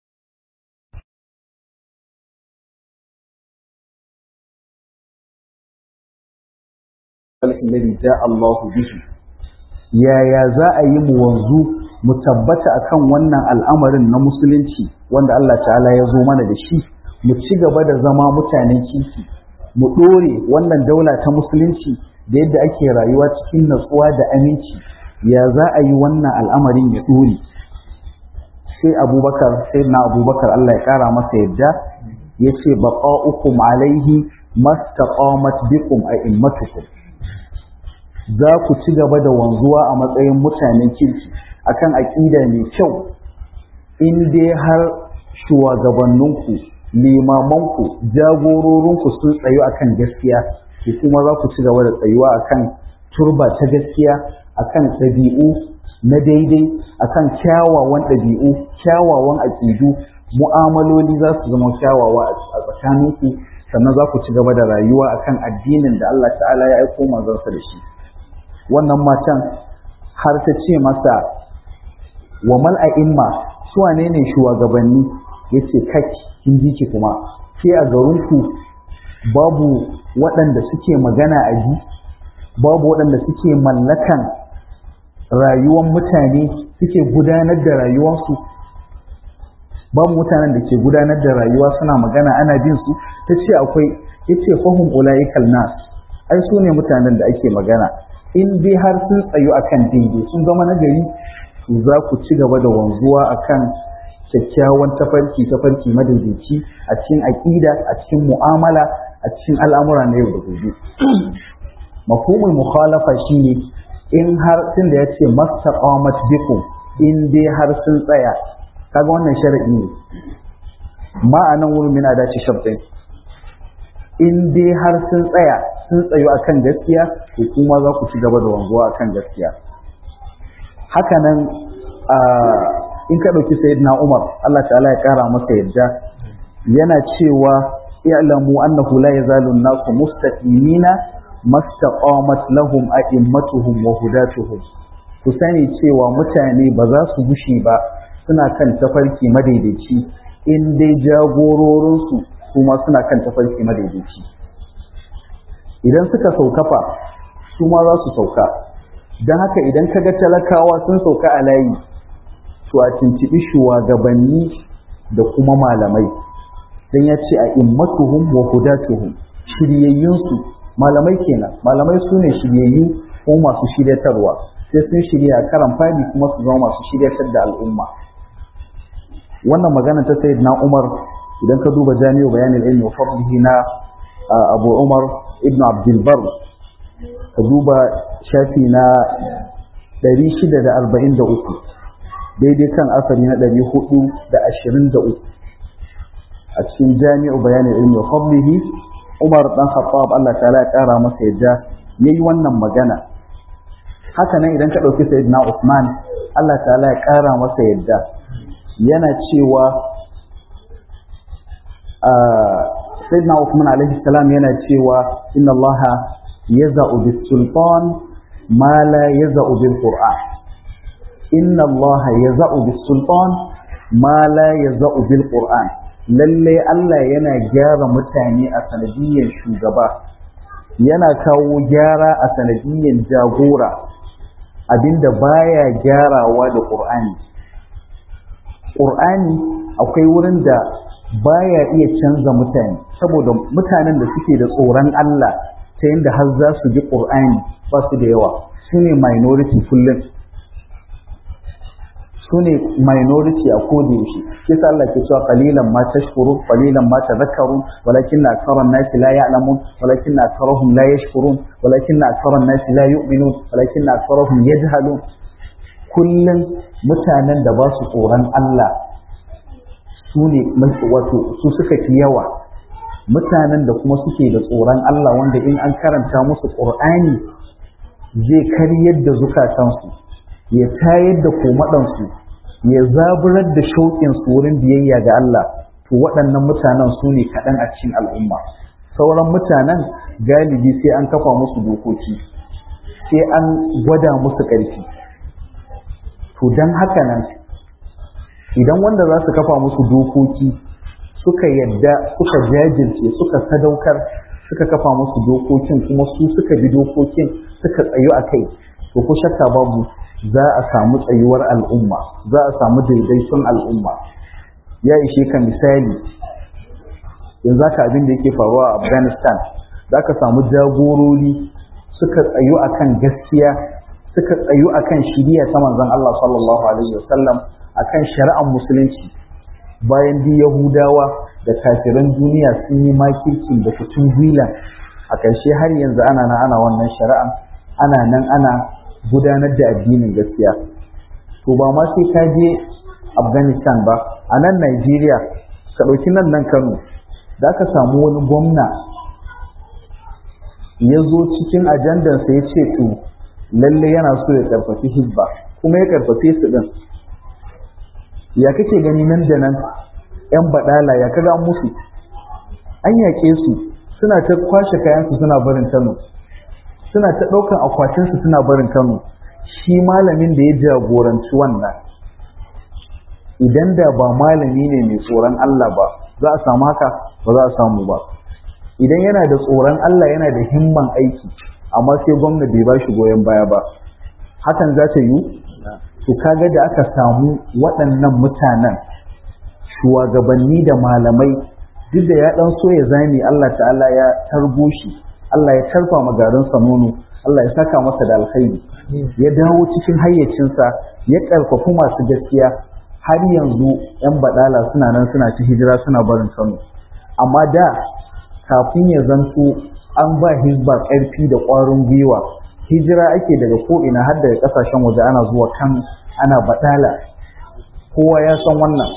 alhamdulillah ja Allahu bihi yaya za a yi mu wanzu mu tabbata akan wannan al'amarin na musulunci wanda Allah ta'ala ya zo mana da shi mu ci gaba da zama mutanen kifi mu ɗore wannan daula ta musulunci da yadda ake rayuwa cikin natsuwa da aminci ya za a yi wannan al'amarin ya ɗore sai abubakar sai na abubakar Allah ya ƙara masa yadda ya ce baƙa'ukum alaihi mastaqamat bikum a immatukum za ku ci gaba da wanzuwa a matsayin mutanen kirki akan aƙida mai kyau in dai har shugabanninku limamanku jagororinku sun tsayu akan gaskiya to kuma za ku ci gaba da tsayuwa akan turba ta gaskiya akan ɗabi'u na daidai akan kyawawan ɗabi'u kyawawan aƙidu mu'amaloli za su zama kyawawa a tsakaninku sannan za ku ci gaba da rayuwa akan addinin da Allah ta'ala ya aiko manzansa da shi wannan matan har ta ce masa wa mal a'imma su wane ne shugabanni yace kaki kin ji ki kuma ke a garinku babu waɗanda suke magana a ji babu waɗanda suke mallakan rayuwar mutane suke gudanar da rayuwarsu babu mutanen da ke gudanar da rayuwa suna magana ana bin su ta ce akwai yace fahim ulaikal nas ai su ne mutanen da ake magana in dai har sun tsayu akan daidai sun zama nagari to za ku ci gaba da wanzuwa akan kyakkyawan tafarki tafarki madaidaici a cikin aƙida a cikin mu'amala a cikin al'amura na yau da gobe mafhumul mukhalafa shine in har tun da ya ce mastaqamat bikum in dai har sun tsaya kaga wannan sharadi ne ma'anan wurin mina da ci shabdin in dai har sun tsaya sun tsayo akan gaskiya to kuma za ku ci gaba da wanzuwa akan gaskiya haka nan in ka ɗauki sayyidina Umar Allah ta'ala ya ƙara masa yadda yana cewa i'lamu annahu la yazalu an-nasu mustaqimina mastaqamat lahum a'immatuhum wa hudatuhum ku sani cewa mutane ba za su gushi ba suna kan tafarki madaidaici in dai jagororinsu su ma suna kan tafarki madaidaici idan suka saukafa su ma za su sauka don haka idan ka ga talakawa sun sauka a layi to a tuntuɓi shugabanni da kuma malamai don ya ce a immatuhum wa hudatuhum shiryayyunsu malamai kenan malamai su ne shiryayyu ko masu shiryatarwa sai sun shirya karan fadi kuma su zama masu shiryatar da al'umma wannan magana ta sayyid na umar idan ka duba jami'u bayanin ilmi wa fadlihi na abu umar ibn abdul bar ka duba shafi na 643 daidai kan asali na 423 a cikin jami'u bayanin ilmi wa fadlihi umar dan khattab Allah ta'ala ya kara masa yadda yayi wannan magana haka nan idan ka dauki sayyidina Usman Allah ta'ala ya kara masa yadda yana cewa sayyidina Uthman alaihi salam yana cewa inna Allah yaza'u bis sultan ma la yaza'u bil qur'an inna Allah yaza'u bis sultan ma la yaza'u bil qur'an lalle Allah yana gyara mutane a sanadiyyar shugaba yana kawo gyara a sanadiyyar jagora abinda baya gyarawa da qur'ani Ƙur'ani akwai wurin da baya iya canza mutane saboda mutanen da suke da tsoron Allah ta yadda har za su ji Ƙur'ani ba su da yawa su ne minority kullum su ne minority a koda yaushe kisa Allah ke cewa qalilan ma tashkuru qalilan ma tadhakkarun walakin aktharan nasi la ya'lamun walakin aktharuhum la yashkurun walakin aktharan nasi la yu'minun walakin aktharuhum yajhalun kullum mutanen da ba su tsoron Allah su ne wato su suka fi yawa mutanen da kuma suke da tsoron Allah wanda in an karanta musu ƙur'ani zai karyar da zukatansu ya tayar da komaɗansu ya zaburar da shauƙinsu wurin biyayya ga Allah to waɗannan mutanen su ne kaɗan a cikin al'umma sauran mutanen galibi sai an kafa musu dokoki sai an gwada musu ƙarfi to don haka nan idan wanda za su kafa musu dokoki suka yadda suka jajirce suka sadaukar suka kafa musu dokokin kuma su suka bi dokokin suka tsayu a kai to ko shakka babu za a samu tsayuwar al'umma za a samu daidaiton al'umma ya ishe ka misali yanzu haka abin da yake faruwa a afghanistan za ka samu jagorori suka tsayu akan gaskiya suka tsayu akan shiriya ta manzon Allah sallallahu alaihi wasallam akan shari'ar musulunci bayan di yahudawa da kafiran duniya sun yi makirkin da kutun gwilan a ƙarshe har yanzu ana nan ana wannan shari'an ana nan ana gudanar da addinin gaskiya to ba ma sai ka je afghanistan ba a nan Najeriya ka ɗauki nan nan kano za ka samu wani gwamna ya zo cikin ajandansa ya ce to lalle yana so ya karfafi hizba kuma ya karfafe su din ya kake gani nan da nan yan badala ya kaga musu an yaƙe su suna ta kwashe kayansu suna barin Kano suna ta ɗaukan akwatinsu suna barin Kano shi malamin da ya jagoranci wannan idan da ba malami ne mai tsoron Allah ba za a samu haka ba za a samu ba idan yana da tsoron Allah yana da himman aiki amma sai gwamna bai ba shi goyon baya ba hakan za ta yi to kaga da aka samu waɗannan mutanen shugabanni da malamai duk da ya ɗan so ya zame Allah ta'ala ya tarbo shi Allah ya tarfa magarinsa nono Allah ya saka masa da alkhairi ya dawo cikin hayyacinsa ya ƙarfafi masu gaskiya har yanzu 'yan baɗala suna nan suna ci hijira suna barin Kano amma da kafin ya zanto an ba hizba ƙarfi da ƙwarin gwiwa hijira ake daga ko'ina har daga ƙasashen waje ana zuwa kan ana baɗala kowa ya san wannan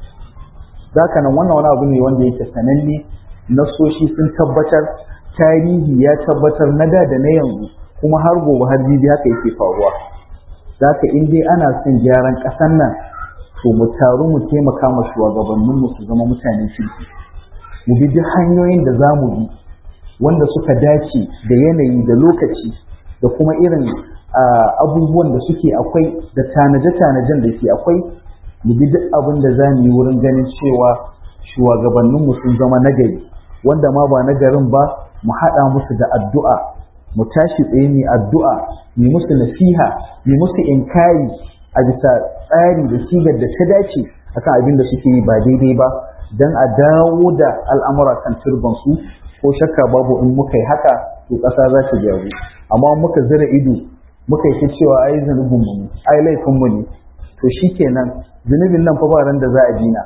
zaka nan wannan wani abu ne wanda yake sananne nasoshi sun tabbatar tarihi ya tabbatar na da da na yanzu kuma har gobe har jibi haka yake faruwa zaka in dai ana son gyaran ƙasar nan to mu taru mu taimaka ma shugabanninmu su zama mutanen kirki mu bi duk hanyoyin da za mu bi wanda suka dace da yanayi da lokaci da kuma irin abubuwan da suke akwai da tanaje-tanajen da ke akwai mu bi duk abin da za mu yi wurin ganin cewa shugabanninmu sun zama nagari wanda ma ba nagarin ba mu haɗa musu da addu'a mu tashi tsaye mu addu'a mu musu nasiha mu musu inkari a bisa tsari da sigar da ta dace akan abin da suke yi ba daidai ba don a dawo da al'amura kan turbansu ko shakka babu in muka yi haka to ƙasa za ta gyaru amma muka zira ido muka yi ta cewa ai zunubin mu ai laifin mu ne to shikenan zunubin nan fa ba ran da za a dina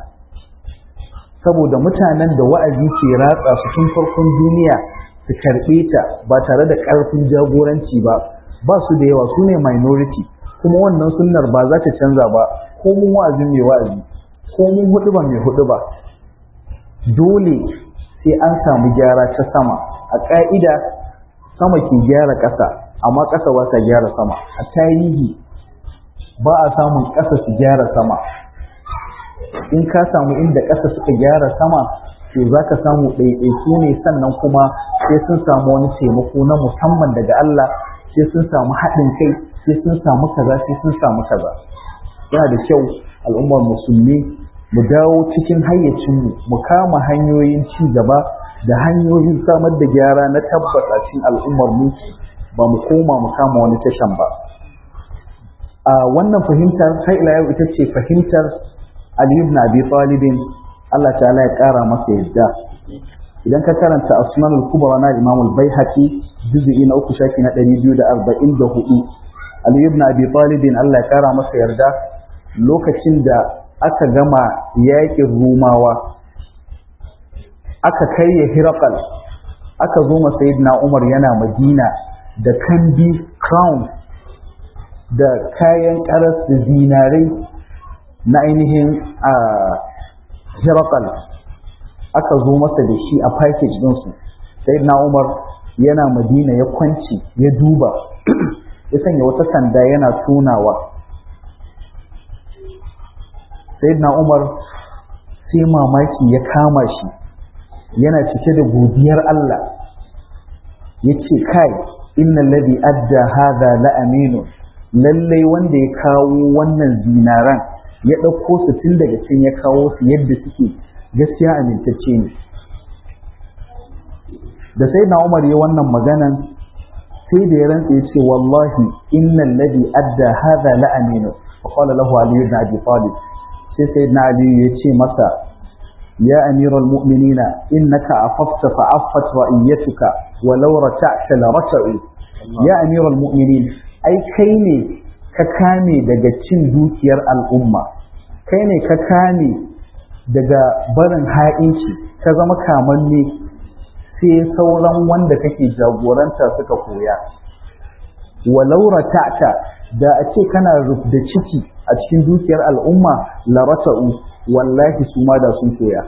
saboda mutanen da wa'azi ke ratsa su tun farkon duniya su karɓe ta ba tare da ƙarfin jagoranci ba ba su da yawa su ne minority kuma wannan sunnar ba za ta canza ba ko mun wa'azin mai wa'azi ko mun hudu ba mai hudu ba dole sai an samu gyara ta sama a ƙa'ida sama ke gyara ƙasa amma ƙasa ba ta gyara sama a tarihi ba a samun ƙasa su gyara sama in ka samu inda ƙasa suka gyara sama to za ka samu ɗaiɗaiku ne sannan kuma sai sun samu wani taimako na musamman daga Allah sai sun samu haɗin kai sai sun samu kaza sai sun samu kaza yana da kyau al'ummar musulmi mu dawo cikin hayyacinmu mu kama hanyoyin ci gaba da hanyoyin samar da gyara na tabbas a cikin al'ummar mu ba mu koma mu kama wani tashan ba a wannan fahimtar har ila yau ita ce fahimtar Ali ibn Abi Talib Allah ta'ala ya kara masa yadda idan ka karanta Asman al-Kubra na Imam al-Baihaqi juz'i na uku shafi na 244 Ali ibn Abi Talib Allah ya kara masa yarda lokacin da aka gama yaƙin Rumawa aka karya Hirakal aka zo ma Sayyidina Umar yana Madina da kandi crown da kayan karas da zinarai na ainihin a Hirakal aka zo masa da shi a package ɗinsu Sayyidina Umar yana Madina ya kwanci ya duba ya sanya wata sanda yana tunawa sayyidina umar sai mamaki ya kama shi yana cike da godiyar Allah ya ce kai inna ladhi adda hadha la aminu lallai wanda ya kawo wannan zinaran ya ɗauko su tun daga can ya kawo su yadda suke gaskiya amintacce ne da sai na umar ya wannan maganan sai da ya rantsa ya ce wallahi innal ladhi adda hadha la aminu fa qala lahu ali ibn abi talib sai sai na ali ya ce masa ya amiral mu'minina innaka afafta fa affat ra'iyatuka walau rata'ta la rata'u ya amiral mu'minin ai kai ne ka kame daga cin dukiyar al'umma kai ne ka kame daga barin ha'inci ka zama kamanne sai sauran wanda kake jagoranta suka koya walau rata'ta da a ce kana da ciki a cikin dukiyar al'umma la rata'u wallahi su ma da sun koya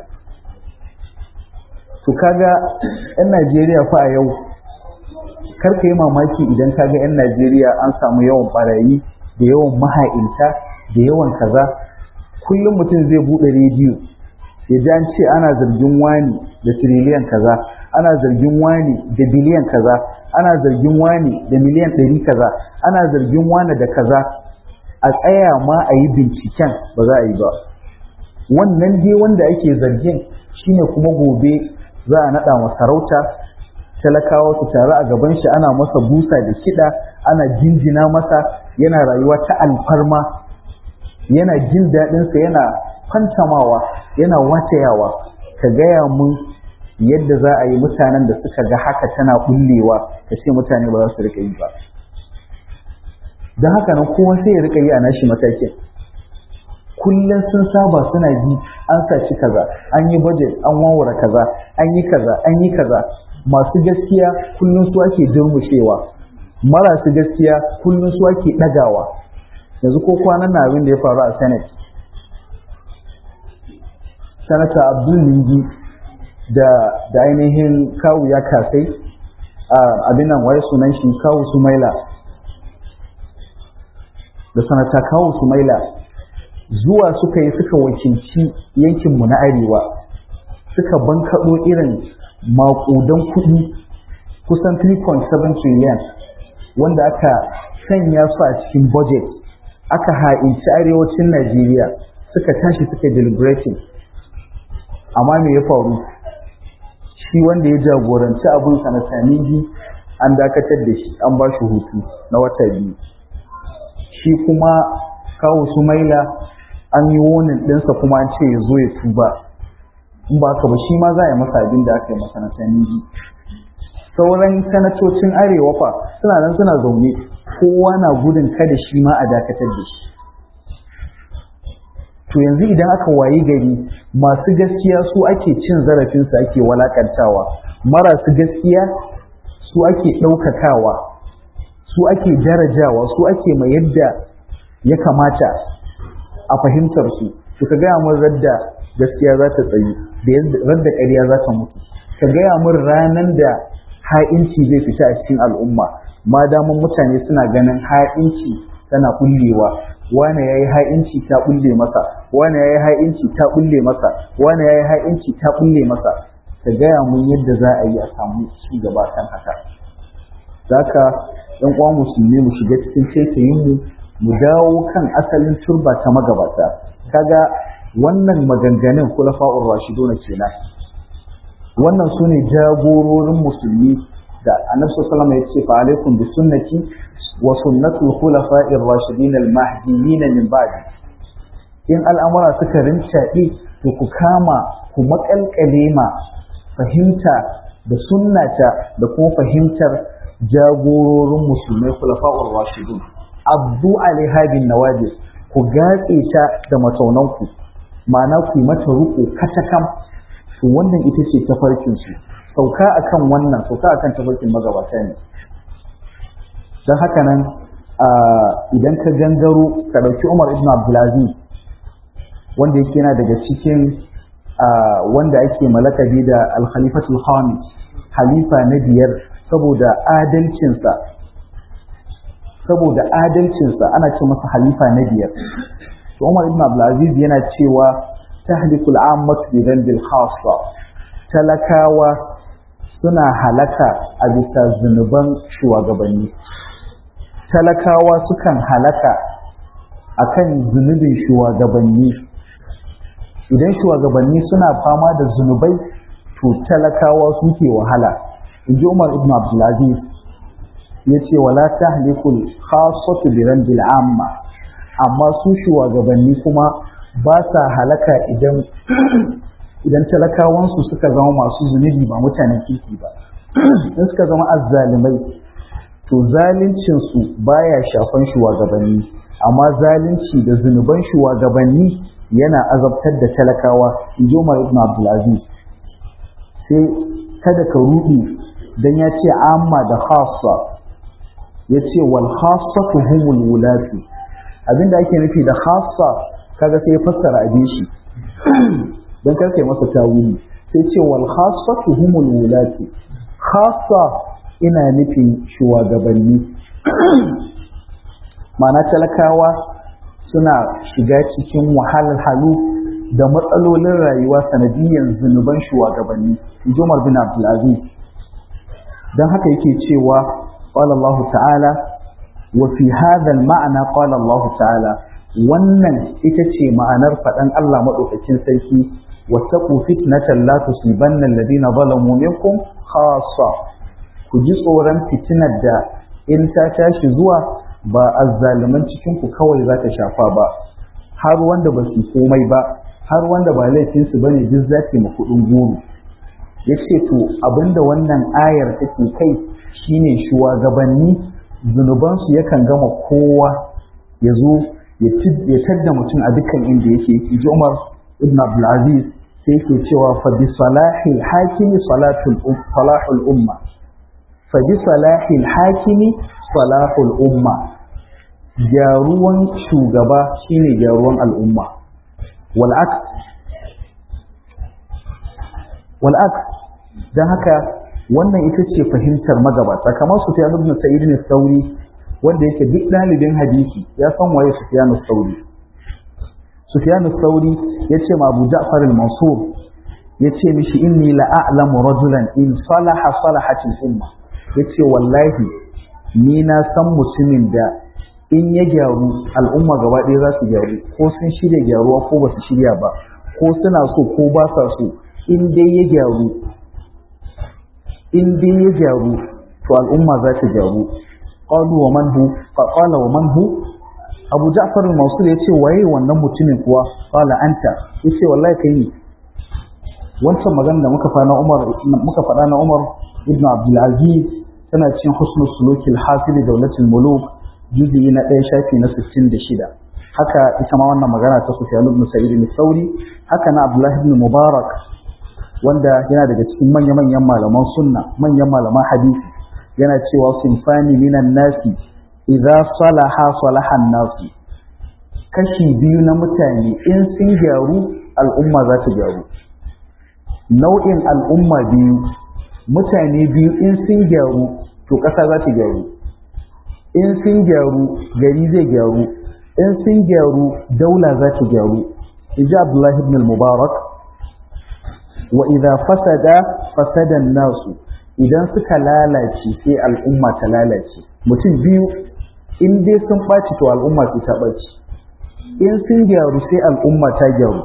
to kaga yan Najeriya fa a yau karka yi mamaki idan kaga yan Najeriya an samu yawan barayi da yawan maha'inta da yawan kaza kullum mutum zai bude rediyo ya ji an ce ana zargin wani da tiriliyan kaza ana zargin wani da biliyan kaza ana zargin wani da miliyan ɗari kaza ana zargin wani da kaza a tsaya ma a yi binciken ba za a yi ba wannan dai wanda ake zargin shine kuma gobe za a naɗa wa sarauta talakawa su taru a gaban shi ana masa busa da kiɗa ana jinjina masa yana rayuwa ta alfarma yana jin daɗinsa yana fantamawa yana watayawa ka gaya mun yadda za a yi mutanen da suka ga haka tana bullewa ka ce mutane ba za su riƙa yi ba don haka nan kowa sai ya riƙa yi a nashi matakin kullum sun saba suna ji an saci kaza an yi budget an wawara kaza an yi kaza an yi kaza masu gaskiya kullum su ake durmushewa marasu gaskiya kullum su ake ɗagawa yanzu ko kwanan na abin da ya faru a senate sanata abdul lingi da da ainihin kawu ya kasai abin nan waye sunan shi kawu sumaila da sanata kawu sumaila zuwa suka yi suka wakilci yankinmu na arewa suka bankaɗo irin maƙudan kuɗi kusan 3.7 trillion wanda aka sanya su a cikin budget aka ha'inci arewacin najeriya suka tashi suka deliberating amma me ya faru shi wanda ya jagoranci abin sanata ningi an dakatar da shi an ba shi hutu na wata biyu shi kuma kawo sumaila an yi wonin ɗinsa kuma an ce ya zo ya tuba in ba ka ba shi ma za a yi masa abin da aka yi masa na saniji sauran sanatocin arewa fa suna nan suna zaune kowa na gudun kada shi ma a dakatar da shi to yanzu idan aka wayi gari masu gaskiya su ake cin zarafinsu ake walakantawa marasu gaskiya su ake ɗaukakawa su ake darajawa su ake mai yadda ya kamata a fahimtar su to ka gaya mun radda gaskiya za ta tsayi da radda ƙarya za ta mutu ka gaya mun ranar da ha'inci zai fita a cikin al'umma ma daman mutane suna ganin ha'inci tana kullewa wane ya yi ha'inci ta bulle masa wane ya yi ha'inci ta bulle masa wane ya yi ha'inci ta bulle masa ka gaya mun yadda za a yi a samu ci gaba kan haka zaka ɗan uwa musulmi mu shiga cikin taitayin mu mu dawo kan asalin turba ta magabata kaga wannan maganganun kulafa'ur rashiduna kenan wannan su ne jagororin musulmi da annabi sallallahu alaihi ya ce fa alaikum bi sunnati wa sunnatul khulafa'ir rashidin al mahdiyyin min ba'di in al'amura suka rincaɗe to ku kama ku makalkale ma fahimta da sunnata da kuma fahimtar jagororin musulmai khulafa'ur rashidun abdu alaiha bin nawajis ku gatse ta da mataunanku ma'ana ku yi mata ruko katakam to wannan ita ce tafarkin su sauka akan wannan sauka akan tafarkin magabata ne don haka nan idan ka gangaro ka ɗauki umar ibn abdulaziz wanda yake yana daga cikin wanda ake malakabi da alkhalifatul khamis halifa na biyar saboda adalcinsa saboda adalcinsa ana ce masa halifa na biyar to umar ibn abdulaziz yana cewa tahlikul ammatu bi dhanbil khassa talakawa suna halaka a bisa zunuban shugabanni talakawa sukan halaka akan zunubin shugabanni idan shugabanni suna fama da zunubai to talakawa suke wahala in ji umar ibn abdulaziz ya ce wala tahlikul khassatu bi dhanbil amma amma su shugabanni kuma ba sa halaka idan idan talakawansu suka zama masu zunubi ba mutanen kirki ba in suka zama azzalimai to zaluncinsu baya shafan shugabanni amma zalunci da zunuban shugabanni yana azabtar da talakawa in ji Umar ibn Abdulaziz sai kada ka rudi dan ya ce amma da khassa ya ce wal khassatu humul wulatu abinda ake nufi da khassa kaga sai ya fassara abin shi dan karkai masa tawili sai ce wal khassatu humul wulatu khassa ina nufin shugabanni ma'ana talakawa suna shiga cikin wahalhalu da matsalolin rayuwa sanadiyyar zunuban shugabanni Umar bin Abdulaziz don haka yake cewa qala Allah ta'ala wa fi hadha al-ma'na qala Allah ta'ala wannan ita ce ma'anar faɗan Allah madaukakin sarki wattaqu fitnatan la tusibanna alladhina zalamu minkum khassa ku ji tsoron fitinar da in ta tashi zuwa ba azzaliman cikin ku kawai za ta shafa ba har wanda ba su komai ba har wanda ba laifinsu bane duk za ta ma kuɗin goro ya ce to abinda wannan ayar take kai shine shugabanni zunubansu yakan gama kowa ya zo ya tadda mutum a dukkan inda yake yake ji Umar ibn Abdulaziz sai yake cewa fa bi salahil hakimi salatul salahul umma fa bi salahil hakimi salahul umma gyaruwan shugaba shine gyaruwan al'umma wal'aks wal'aks don haka wannan ita ce fahimtar magabata kamar su fiye ibn sa'id ne sauri wanda yake duk ɗalibin hadisi ya san waye sufyan sauri sufyan sauri ya ce ma abu ja'far al-mansur ya ce mishi inni la'alamu rajulan in salaha salahatil umma ya ce wallahi ni na san mutumin da in ya gyaru al'umma gaba ɗaya za su gyaru ko sun shirya gyaruwa ko ba su shirya ba ko suna so ko ba sa so in dai ya gyaru in dai ya gyaru to al'umma za ta gyaru qalu wa man hu qala wa man hu Abu Ja'far al-Mansur yace waye wannan mutumin kuwa qala anta yace wallahi kai ne wancan magana da muka faɗa na Umar muka faɗa na Umar ibn Abdul Aziz tana cikin husnul suluki al-hasil dawlatul muluk juzi na ɗaya shafi na 66 haka ita ma wannan magana ta Sufyan ibn Sa'id al-Thawri haka na Abdullah ibn Mubarak wanda yana daga cikin manya-manyan malaman sunna manyan malaman hadisi yana cewa sinfani minan nasi idza salaha salahan nasu kashi biyu na mutane in sun gyaru al'umma za ta gyaru nau'in al'umma biyu mutane biyu in sun gyaru to ƙasa za ta gyaru in sun gyaru gari zai gyaru in sun gyaru daula za ta gyaru ija abdullahi ibn mubarak wa idza fasada fasada nasu idan suka lalace sai al'umma ta lalace mutum biyu in dai sun ɓaci to al'umma sai ta ɓaci in sun gyaru sai al'umma ta gyaru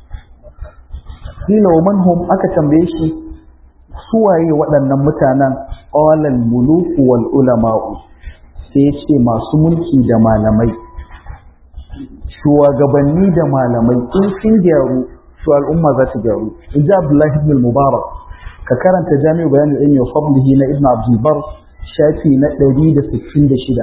kila wa manhum aka tambaye shi suwaye waɗannan mutanen qawlan muluku wal ulama'u sai ya ce masu mulki da malamai shugabanni da malamai in sun gyaru to al'umma za ta gyaru in ji abdullahi ibn mubarak ka karanta jami'u bayanin ilmi wa fadlihi na ibn abdul bar shafi na 166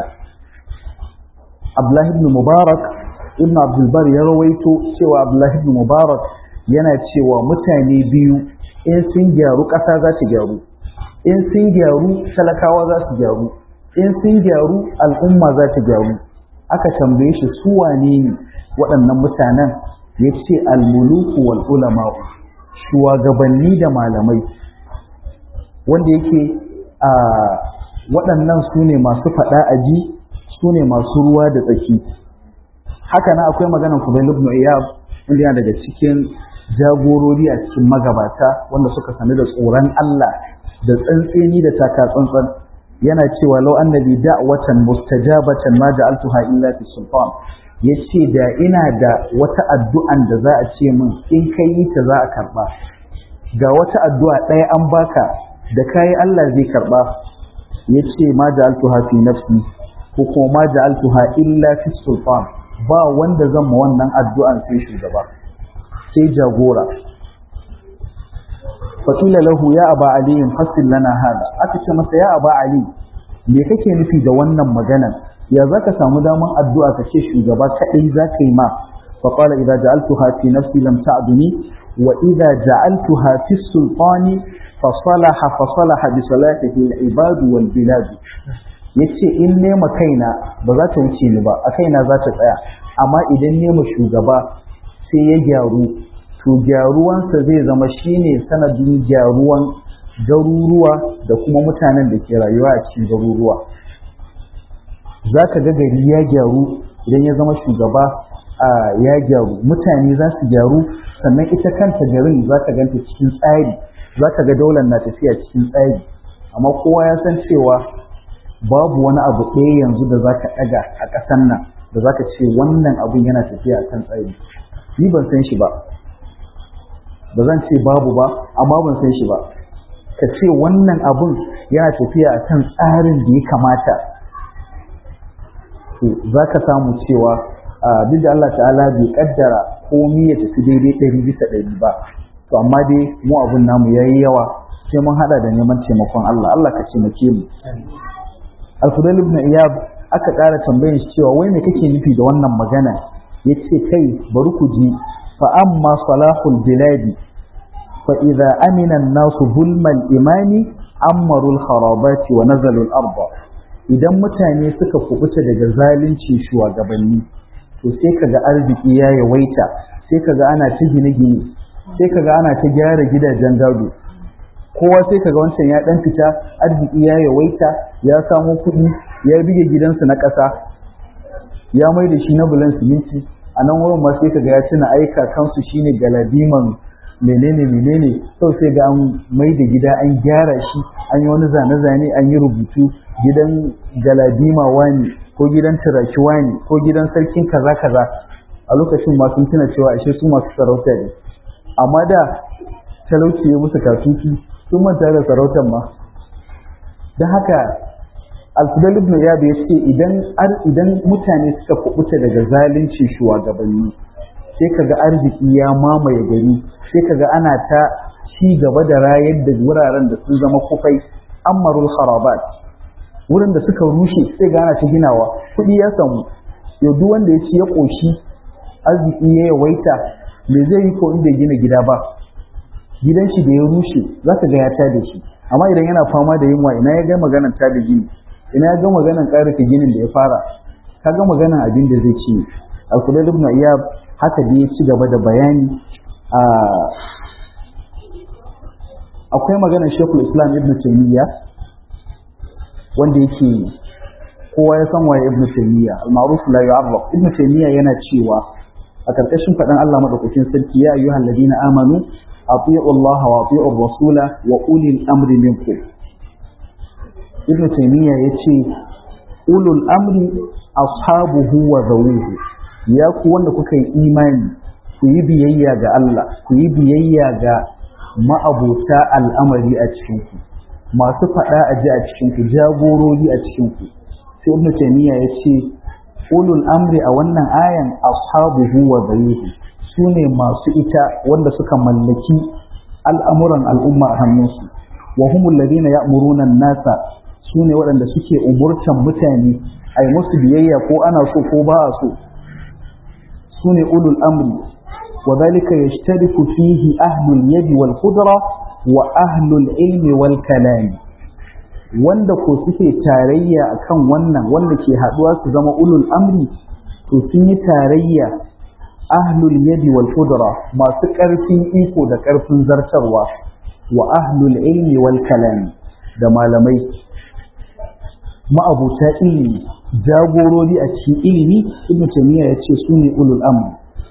abdullahi ibn mubarak ibn abdul bar ya rawaito cewa abdullahi ibn mubarak yana cewa mutane biyu in sun gyaru ƙasa za ta gyaru in sun gyaru talakawa za su gyaru in sun gyaru al'umma za ta gyaru aka tambaye shi su wane ne waɗannan mutanen ya ce almuluku wal ulama shugabanni da malamai wanda yake a waɗannan su ne masu faɗa aji su ne masu ruwa da tsaki haka na akwai maganar kubail ibn iyab wanda yana daga cikin jagorori a cikin magabata wanda suka sani da tsoron Allah da tsantseni da taka tsantsan yana cewa law annabi da'watan mustajabatan ma ja'altuha illa fi sultan yace da ina da wata addu'an da za a ce min in kai yi ta za a karba ga wata addu'a ɗaya an baka da kayi Allah zai karba yace ma ja'altuha fi nafsi ko kuma ma ja'altuha illa fi sultan ba wanda zan ma wannan addu'an sai shugaba sai jagora fakila lahu ya aba aliyin fassil lana hada aka ce masa ya aba ali me kake nufi da wannan maganan ya zaka samu daman addu'a ka ce shugaba kadai zaka yi ma fa qala idza ja'altuha fi nafsi lam ta'duni wa idza ja'altuha fi sultani fa salaha fa salaha bi salatihi al-ibad wal bilad yace in nema kaina ba za ta wuce ni ba a kaina za ta tsaya amma idan nema shugaba sai ya gyaru to gyaruwansa zai zama shine sanadin gyaruwan garuruwa da kuma mutanen da ke rayuwa a cikin garuruwa za ka ga gari ya gyaru idan ya zama shugaba a ya gyaru mutane za su gyaru sannan ita kanta garin za ka ganta cikin tsari za ka ga daular na tafiya cikin tsari amma kowa ya san cewa babu wani abu ɗaya yanzu da za ka ɗaga a ƙasan nan da za ka ce wannan abun yana tafiya a kan tsari ni ban san shi ba ba zan ce babu ba amma ban san shi ba ka ce wannan abun yana tafiya a kan tsarin da ya kamata to za ka samu cewa duk da Allah ta'ala bai kaddara komi ya tafi daidai ɗari bisa ɗari ba to amma dai mu abun namu ya yi yawa sai mun haɗa da neman taimakon Allah Allah ka taimake mu Al-Fudail ibn Iyab aka ƙara tambayin shi cewa wai me kake nufi da wannan magana yace kai bari ku ji فأما صلاح البلاد فإذا أمن الناس ظلم الإمام أمروا الخرابات ونزلوا الأرض idan mutane suka kubuta daga zalunci shugabanni to sai kaga arziki ya yawaita sai kaga ana ta gine-gine sai kaga ana ta gyara gidajen gado kowa sai kaga wancan ya dan fita arziki ya yawaita ya samo kuɗi ya bige gidansu na ƙasa ya mai da shi na bulan siminti a nan wurin ma sai kaga ya tuna aika kansu shine galadiman menene menene sau sai ga an mai da gida an gyara shi an yi wani zane-zane an yi rubutu gidan galadima wani ko gidan turaki wani ko gidan sarkin kaza kaza a lokacin ma sun tuna cewa ashe su masu sarauta ne amma da talauci ya musu kasuki sun manta da sarautar ma don haka alfidal ibn iyad ya ce idan idan mutane suka kubuta daga zalunci shugabanni sai kaga arziki ya mamaye gari sai kaga ana ta ci gaba da rayar da wuraren da sun zama kufai ammarul harabat wurin da suka rushe sai ga ana ta ginawa kuɗi ya samu yau duk wanda ya ci ya ƙoshi arziki ya yawaita me zai yi ko in bai gina gida ba gidan shi da ya rushe za ka ga ya tada shi amma idan yana fama da yunwa ina ya ga maganan tada gini ina ya ga maganan ƙarfe ginin da ya fara ka ga maganan abin da zai ci alkulai ibn iyab haka da ya ci gaba da bayani a akwai maganar shekul islam ibn taymiya wanda yake kowa ya san waye ibn taymiya al-ma'ruf la yu'arraf ibn taymiya yana cewa a karkashin faɗan Allah madaukakin sarki ya ayyuhal ladina amanu ati'u Allah wa ati'u rasula wa ulil amri minkum ibn taymiya yace ulul amri ashabuhu wa zawuhu ya ku wanda kuka yi imani ku yi biyayya ga Allah ku yi biyayya ga ma'abota al'amari a cikinku masu faɗa a ji a cikinku jagorori a cikinku sai ibn taymiya ya ce ulul amri a wannan ayan ashabuhu wa zayuhu su ne masu ita wanda suka mallaki al'amuran al'umma a hannunsu wa humul ladina ya'muruna nasa su ne waɗanda suke umurtan mutane a yi musu biyayya ko ana so ko ba a so su ne ulul amri وذلك يشترك فيه أهل اليد والقدرة وأهل العلم والكلام wanda ko suke tarayya akan wannan wanda ke haduwa su zama ulul amri to sun yi tarayya ahlul yadi wal qudra masu karfin iko da karfin zartarwa wa ahlul ilmi wal kalam da malamai ma'abuta ilimi jagorori a cikin ilimi ibnu taymiya yace su ne ulul amri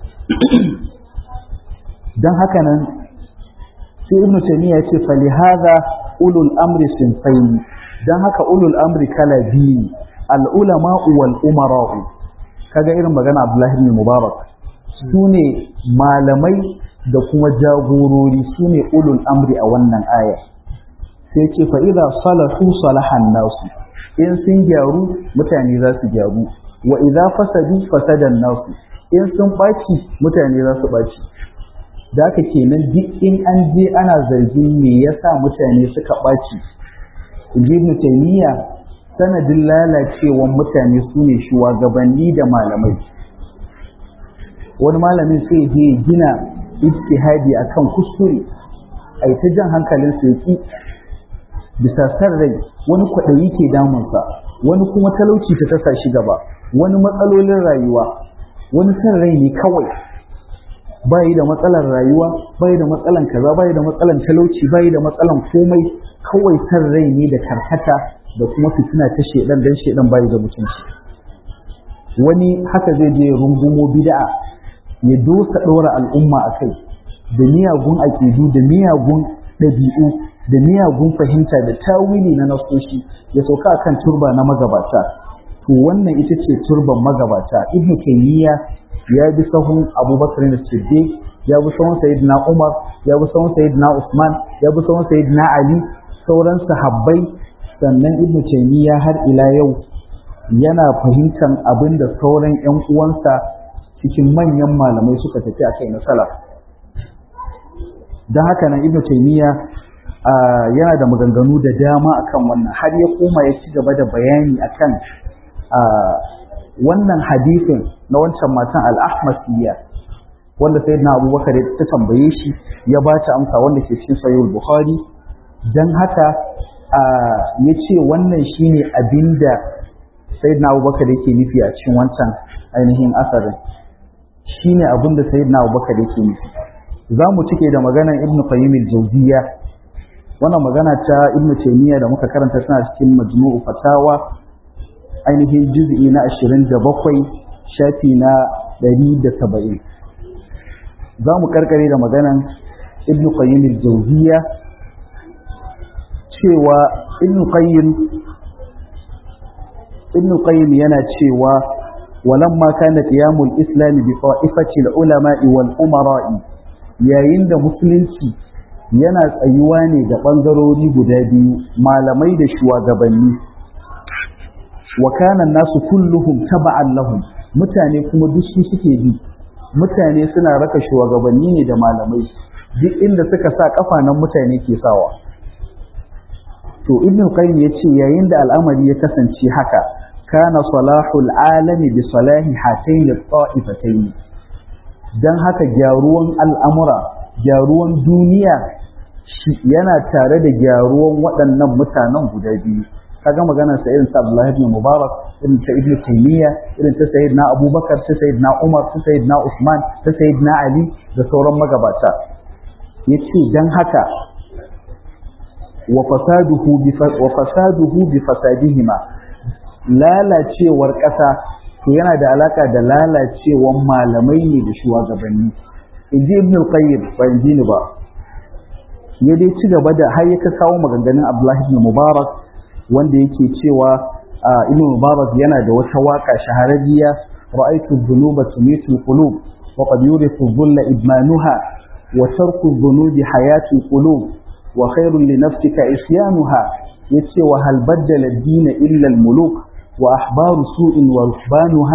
don haka nan sai ibnu taymiya yace fa li hadha ulul amri sinfayn don haka ulul amri kala biyu al ulama wal umara kaga irin magana abdullahi ibn mubarak su ne malamai da kuma jagorori su ne ulul amri a wannan aya sai ce fa idza salahu salahan nasu in sun gyaru mutane za su gyaru wa idza fasadu fasadan nasu in sun ɓaci mutane za su ɓaci da haka kenan duk in an je ana zargin me yasa mutane suka ɓaci ibn taymiya sanadin lalacewan mutane su ne shugabanni da malamai wani malamin sai je gina ijtihadi akan kuskure ai ta jan hankalin su yaki bisa san rai wani kwaɗayi ke damunsa wani kuma talauci ta tasa shi gaba wani matsalolin rayuwa wani san rai ne kawai bayi da matsalar rayuwa bayi da matsalan kaza bayi da matsalan talauci bayi da matsalan komai kawai san rai ne da karkata da kuma fitina ta shedan dan shedan bayi da mutunci wani haka zai je rungumo bid'a ya dosa ɗora al'umma a kai da miyagun aƙidu da miyagun ɗabi'u da miyagun fahimta da tawili na nasoshi ya sauka akan turba na magabata to wannan ita ce turban magabata ibnu taymiya ya bi sahun abubakar da siddiq ya bi sahun sayyidina umar ya bi sahun sayyidina usman ya bi sahun sayyidina ali sauran sahabbai sannan ibnu taymiya har ila yau yana fahimtar abin da sauran yan uwansa cikin manyan malamai suka tafi akai na salaf don haka nan ibnu taymiya yana da maganganu da dama akan wannan har ya koma ya ci gaba da bayani akan wannan hadisin na wancan matan al-ahmasiyya wanda sayyidina abubakar ta tambaye shi ya ba ta amsa wanda ke cikin sahih bukhari dan haka ya ce wannan shine abinda sayyidina abubakar yake nufi a cikin wancan ainihin asarin shine abinda sayyidina abubakar yake nufi za mu cike da maganar ibn qayyim al-jawziyya wannan magana ta ibn taymiya da muka karanta tana cikin majmu'u fatawa ainihin juz'i na 27 shafi na 170 za mu karkare da maganar ibn qayyim al-jawziyya cewa ibn qayyim ibn qayyim yana cewa walamma kana qiyamul islam bi qa'ifati al-ulama'i wal umara'i yayin da musulunci yana tsayuwa ne da bangarori guda biyu malamai da shugabanni wa kana nasu kulluhum taba'an lahum mutane kuma duk su suke bi mutane suna raka shugabanni ne da malamai duk inda suka sa kafa nan mutane ke sawa to ibn qayyim yace yayin da al'amari ya kasance haka kana salahul alami bi salahi hatayn at-ta'ifatayn dan haka gyaruwan al'amura gyaruwan duniya yana tare da gyaruwan waɗannan mutanen guda biyu kaga maganar sa irin sa Abdullah ibn Mubarak irin ta Ibn Taymiyyah irin ta Sayyidina Abubakar ta Sayyidina Umar ta Sayyidina Usman ta Sayyidina Ali da sauran magabata yace dan haka وفساده وفساده بفسادهما lalacewar ƙasa to yana da alaka da lalacewar malamai ne da shugabanni in ji ibn al-qayyim ba in ji ni ba ya dai ci gaba da har ya kawo maganganun abdullahi ibn mubarak wanda yake cewa ibn mubarak yana da wata waka shahararriya ra'aytu dhunuba tumitu qulub wa qad yurithu dhulla idmanuha wa tarku dhunubi hayatu qulub وخير لنفسك عصيانها يتي وهل بدل الدين إلا الملوك وأحبار سوء ورهبانها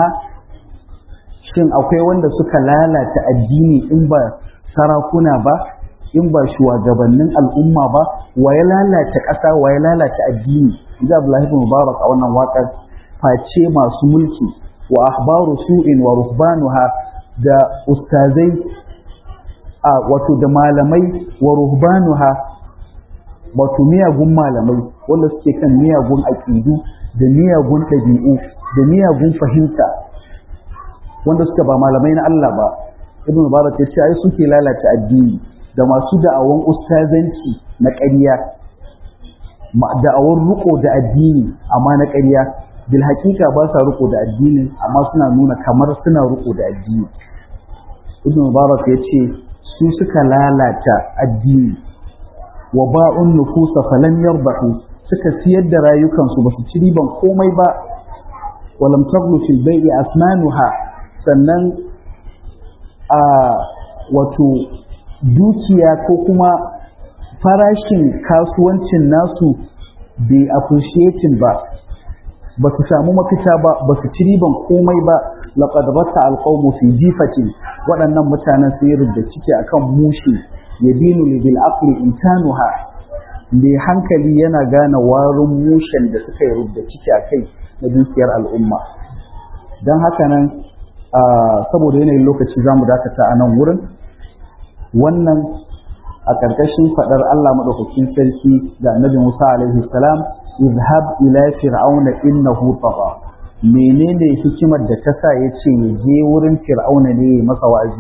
shin akwai wanda suka lalata addini in ba sarakuna ba in ba shugabannin al'umma ba wa ya lalata ƙasa wa ya lalata addini inji Abdullahi ibn Mubarak a wannan waƙar face masu mulki wa ahbaru su'in wa ruhbanuha da ustazai a wato da malamai wa ruhbanuha wato miyagun malamai wanda suke kan miyagun aƙidu da miyagun ɗabi'u da miyagun fahimta wanda suka ba malamai na Allah ba ibn mubarak ya ce ai suke lalata addini da masu da'awan ustazanci na ƙarya da'awar riko da addini amma na ƙarya bil haƙiƙa ba sa riko da addinin amma suna nuna kamar suna riko da addini ibn mubarak ya ce su suka lalata addini wa ba'un nufusa falan yarbahu suka siyar da rayukansu ba su ci riban komai ba walam taglu fil bai'i asmanuha sannan a wato dukiya ko kuma farashin kasuwancin nasu bai appreciating ba ba su samu mafita ba ba su ci riban komai ba laqad batta alqawmu fi jifatin waɗannan mutanen sun yi da ciki akan mushi yadinu li bil aqli intanuha mai hankali yana gane warin mushen da suka yi rubda ciki a kai na dukiyar al'umma don haka nan saboda yanayin lokaci za mu dakata a nan wurin wannan a ƙarƙashin faɗar Allah maɗaukakin sarki da annabi Musa alaihi salam izhab ila fir'auna innahu tagha menene hikimar da ta sa ya ce ya je wurin fir'auna ne ya masa wa'azi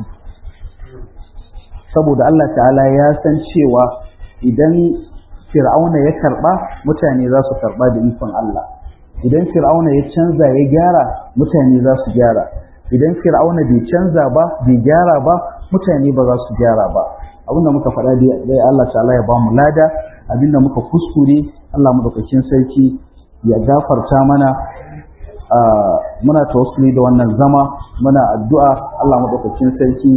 saboda Allah ta'ala ya san cewa idan fir'auna ya karba mutane za su karba da ikon Allah idan fir'auna ya canza ya gyara mutane za su gyara idan fir'auna bai canza ba bai gyara ba mutane ba za su gyara ba abinda muka faɗa dai Allah ta'ala ya ba mu lada abinda muka kuskure Allah madaukakin sarki ya gafarta mana muna tawassuli da wannan zama muna addu'a Allah madaukakin sarki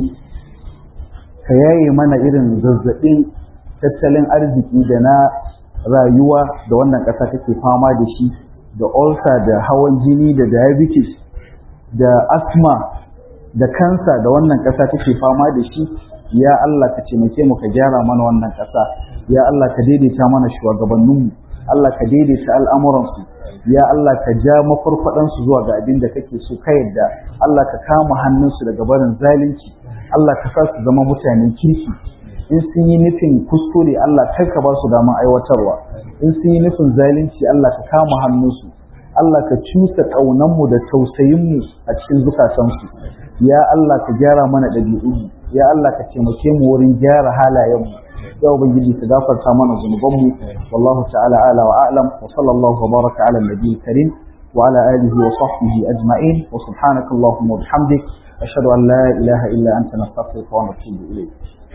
ka yaye mana irin zazzabin tattalin arziki da na rayuwa da wannan ƙasa take fama da shi da ulcer da hawan jini da diabetes da asma da kansa da wannan ƙasa take fama da shi ya Allah ka taimake mu ka gyara mana wannan ƙasa ya Allah ka daidaita mana shugabanninmu Allah ka daidaita al'amuransu ya Allah ka ja mafarfaɗansu zuwa ga abin da kake so ka yadda Allah ka kama hannunsu daga barin zalunci Allah ka sa su zama mutanen kirki in sun yi nufin kuskure Allah kai ka ba su damar aiwatarwa in sun yi nufin zalunci Allah ka kama hannunsu Allah ka cusa ƙaunanmu da tausayinmu a cikin zukatansu ya Allah ka gyara mana ɗabi'unmu ya Allah ka taimake mu wurin gyara halayenmu ya ubangiji ka gafarta mana zunubanmu wallahu ta'ala ala wa a'lam wa sallallahu wa baraka ala nabiyil karim wa ala alihi wa sahbihi ajma'in wa subhanaka allahumma wa bihamdik ashhadu an la ilaha illa anta nastaghfiruka wa natubu ilayk